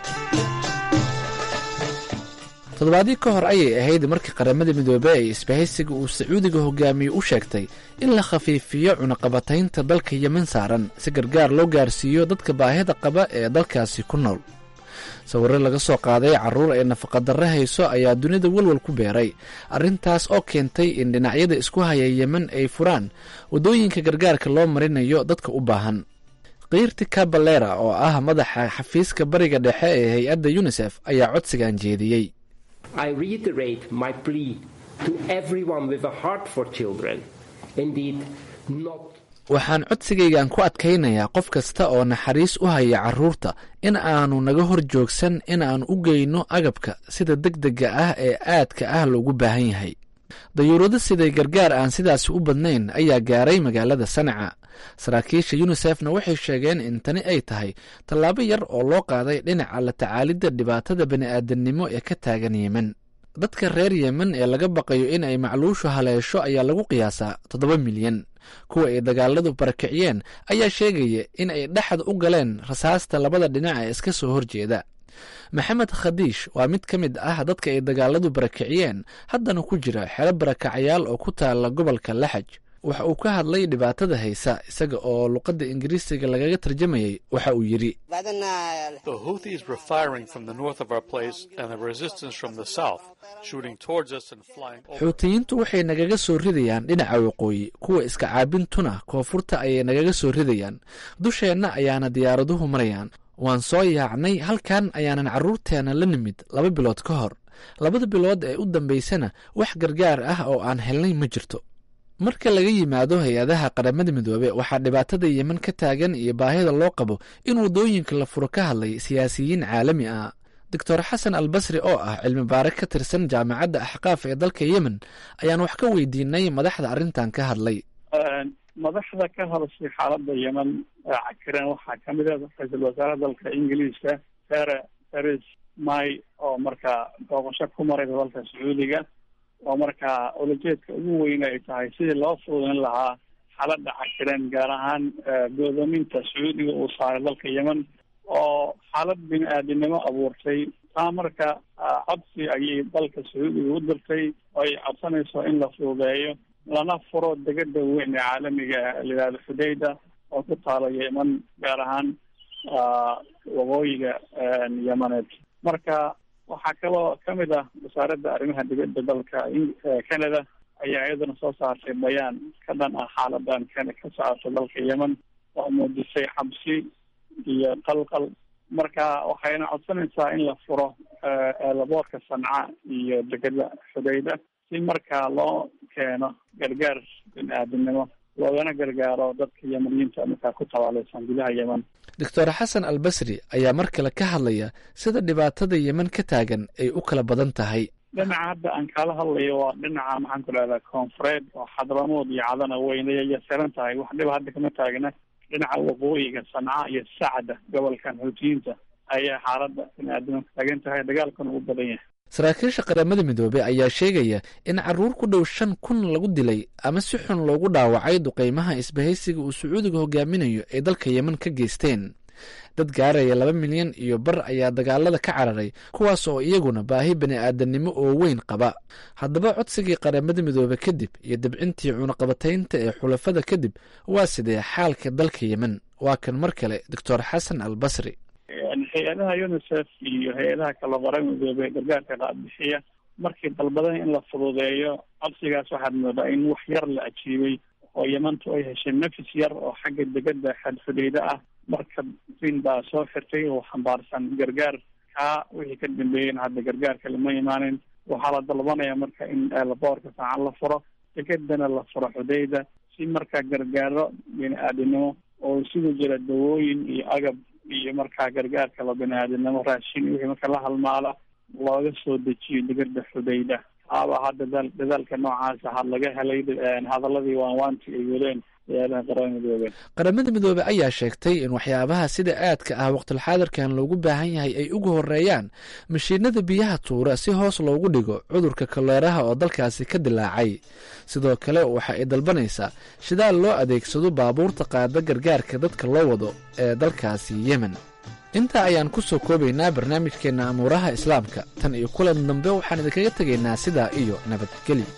toddobaadii ka hor ayay ahayd markii qaramada midoobey ee isbahaysiga uu sacuudiga hogaamiye u sheegtay in la khafiifiyo cunaqabataynta dalka yemen saaran si gargaar loo gaarsiiyo dadka baahida qaba ee dalkaasi ku nool sawirro laga soo qaaday carruur ay nafaqadarre hayso ayaa dunida walwal ku beeray arrintaas oo keentay in dhinacyada isku haya yemen ay furaan waddooyinka gargaarka loo marinayo dadka u baahan kiirti kabalera oo ah madaxa xafiiska bariga dhexe ee hay-adda yunisef ayaa codsigan jeediyey waxaan codsigaygan ku adkaynayaa qof kasta oo naxariis u haya carruurta in aanu naga hor joogsan in aan u geyno agabka sida deg dega ah ee aadka ah loogu baahan yahay dayuurado siday gargaar aan sidaasi u badnayn ayaa gaaray magaalada sanaca saraakiisha yunisefna waxay sheegeen in tani ay tahay tallaabo yar oo loo qaaday dhinaca la tacaalidda dhibaatada bani'aadamnimo ee ka taagan yemen dadka reer yemen ee laga baqayo in ay macluushu haleesho ayaa lagu qiyaasaa toddoba milyan kuwa ay dagaaladu barakiciyeen ayaa sheegaya in ay dhexda u galeen rasaasta labada dhinac ee iska soo horjeeda maxamed khadiish waa mid ka mid ah dadka ay dagaaladu barakiciyeen haddana ku jira xero barakacayaal oo ku taala gobolka laxaj waxa uu ka hadlay dhibaatada haysa isaga oo luqadda ingiriisiga lagaga tarjamayay waxa uu yidhi xuutiyiintu waxay nagaga soo ridayaan dhinaca waqooyi kuwa iska caabintuna koonfurta ayay nagaga soo ridayaan dusheenna ayaana diyaaraduhu marayaan waan soo yaacnay halkan ayaanan carruurteenna la nimid laba bilood ka hor labada bilood ee u dambaysana wax gargaar ah oo aan helnay ma jirto marka laga yimaado hay-adaha qaramada midoobe waxaa dhibaatada yemen ka taagan iyo baahida loo qabo in waddooyinka la furo ka hadlay siyaasiyiin caalami ah doctor xasan albasri oo ah cilmi baare ka tirsan jaamacadda axqaaf ee dalka yemen ayaan wax ka weydiinay madaxda arrintan ka hadlay madaxda ka hadashay xaaladda yemen cakiran waxaa kamid ah ra-iisul wasaare dalka ingiliiska sare teres may oo markaa booqasho ku maray dalka sacuudiga oo markaa ulajeedka ugu weyn ay tahay sidii loo fududeyn lahaa xaaladda cakiran gaar ahaan go'doominta sacuudiga uu saaray dalka yemen oo xaalad bini aadinimo abuurtay taa marka codsi ayay dalka sacuudiga u dirtay oo ay codsanayso in la fududeeyo lana furo degada weyn ee caalamiga layihahdo xudayda oo ku taalo yemen gaar ahaan waqooyiga yemaneed marka waxaa kaloo kamid ah wasaaradda arrimaha dibadda dalka canada ayaa iyaduna soo saartay bayaan ka dhan ah xaaladan kan ka socota dalka yemen oo muujisay xabsi iyo qalqal marka waxayna codsanaysaa in la furo eelaboorka sanca iyo degada xudayda si markaa loo keeno gargaar bini aadamnimo loogana gargaaro dadka yemaniyiinta markaa ku tabaalaysan gudaha yemen doctor xasan albasri ayaa mar kale ka hadlaya sida dhibaatada yemen ka taagan ay u kala badan tahay dhinaca hadda aan kala hadlayo waa dhinaca maxaan ku dhahdaa koonfureed oo xadramood iyo cadana weynaya saran tahay wax dhiba hadda kama taagna dhinaca waqooyiga sanca iyo sacda gobolkan xuutiyiinta ayaa xaaladda bini aadamka taagan tahay dagaalkana u badan yahay saraakiisha qaramada midoobey ayaa sheegaya in caruur ku dhow shan kun lagu dilay ama si xun loogu dhaawacay duqeymaha isbahaysiga uu sacuudiga hogaaminayo ay dalka yemen ka geysteen dad gaaraya laba milyan iyo bar ayaa dagaalada ka cararay kuwaas oo iyaguna baahi bani aadamnimo oo weyn qaba haddaba codsigii qaramada midoobe kadib iyo dabcintii cunaqabataynta ee xulafada kadib waa sidee xaalka dalka yemen waa kan mar kale doctor xasan al basri hay-adaha unicef iyo hay-adaha kala qara midoobe gargaarka qaadbixiya markii dalbadan in la fududeeyo codsigaas waxaad moodaa in wax yar la ajiibay oo yemantu ay heshay nafis yar oo xagga degada xadfudeyda ah marka rin baa soo xirtay oo xambaarsan gargaar kaa wixii ka dambeeyeen hadda gargaarka lama imaanin waxaa la dalbanaya marka in eelaboorka saacan la furo degadana la furo xudeyda si markaa gargaaro bini aadinimo oo isugu jira dawooyin iyo agab iyo markaa gargaarka la bini aadinimo raashin wixii marka la halmaala looga soo dejiyo degada xudeyda aaba ha dadaal dadaalka noocaasa ha laga helay hadaladii waanwaanti ay wadeen hay-adaha qaramada midoobe qaramada midoobe ayaa sheegtay in waxyaabaha sida aadka ah waqtilxaadirkan loogu baahan yahay ay uga horeeyaan mashiinada biyaha tuura si hoos loogu dhigo cudurka kaleeraha oo dalkaasi ka dilaacay sidoo kale waxa ay dalbanaysaa shidaal loo adeegsado baabuurta qaada gargaarka dadka loo wado ee dalkaasi yemen intaa ayaan ku soo koobaynaa barnaamijkeenna amuuraha islaamka tan iyo kulan dambe waxaan idinkaga tegaynaa sidaa iyo nabadgelyo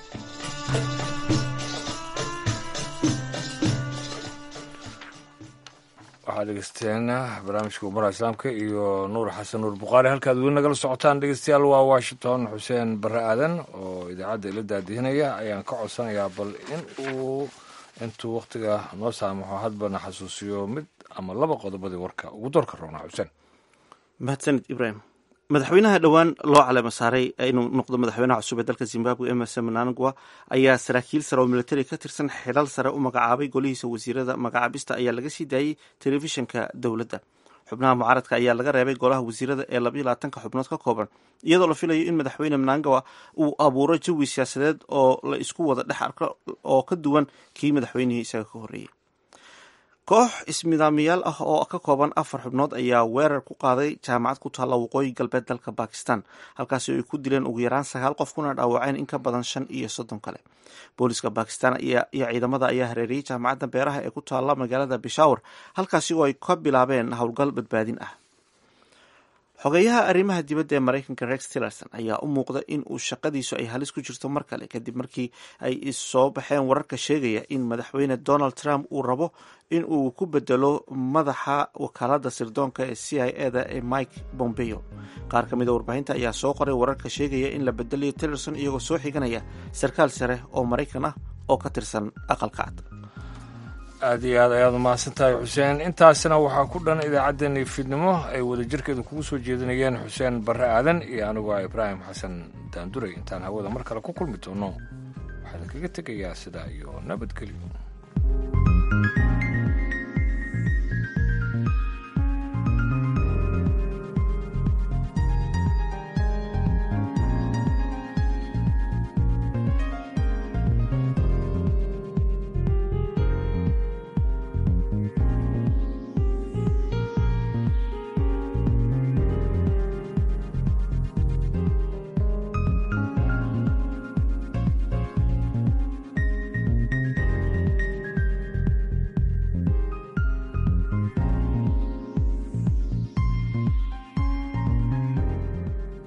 waxaad dhegeysteen barnaamijka umaraha islaamka iyo nuur xasan nuur bukhaari halkaad weli nagala socotaan dhegeystayaal waa washington xuseen barre aadan oo idaacadda ila daadihinaya ayaan ka codsanayaa bal in uu intuu wakhtiga noo saamaxo hadbana xasuusiyo mid ama laba qodobadii warka ugu doorka roonaa xuseen mahadsanid ibrahim madaxweynaha dhowaan loo caleema saaray inuu noqdo madaxweynaha cusub ee dalka zimbabwe emerson mnangagwa ayaa saraakiil sare oo militari ka tirsan xilal sare u magacaabay golihiisa wasiirada magacaabista ayaa laga sii daayey telefishinka dowladda xubnaha mucaaradka ayaa laga reebay golaha wasiirada ee labaiyo labaatanka xubnood ka kooban iyadoo la filayo in madaxweyne mnangawa uu abuuro jawi siyaasadeed oo la isku wada dhex arko oo ka duwan kii madaxweynihii isaga ka horreeyey koox ismidaamiyaal ah oo ka kooban afar xubnood ayaa weerar ku qaaday jaamacad ku taalla waqooyi galbeed dalka bakistan halkaasi ay ku dileen ugu yaraan sagaal qof kuna dhaawaceen in ka badan shan iyo soddon kale booliska bakistan iyo ciidamada ayaa hareeriyey jaamacadda beeraha ee ku taalla magaalada bishawr halkaasi oo ay ka bilaabeen howlgal badbaadin ah xogeyaha arrimaha dibadda ee maraykanka rex tillerson ayaa u muuqda in uu shaqadiisu ay halis ku jirto mar kale kadib markii ay soo baxeen wararka sheegaya in madaxweyne donald trump uu rabo in uu ku bedelo madaxa wakaalada sirdoonka ee c i e da ee mike bombeo qaar ka mid a warbaahinta ayaa soo qoray wararka sheegaya in la bedelayo tillerson iyagoo soo xiganaya sarkaal sare oo maraykan ah oo ka tirsan aqalka cad aad iyo aad ayaad umahadsan tahay xuseen intaasina waxaa ku dhan idaacaddeenii fiidnimo ay wadajirkeedu kugu soo jeedinayeen xuseen barre aadan iyo anigu ah ibraahim xasan daanduray intaan hawada mar kale ku kulmi doono waxaa idinkaga tegayaa sidaa iyo nabadgelyo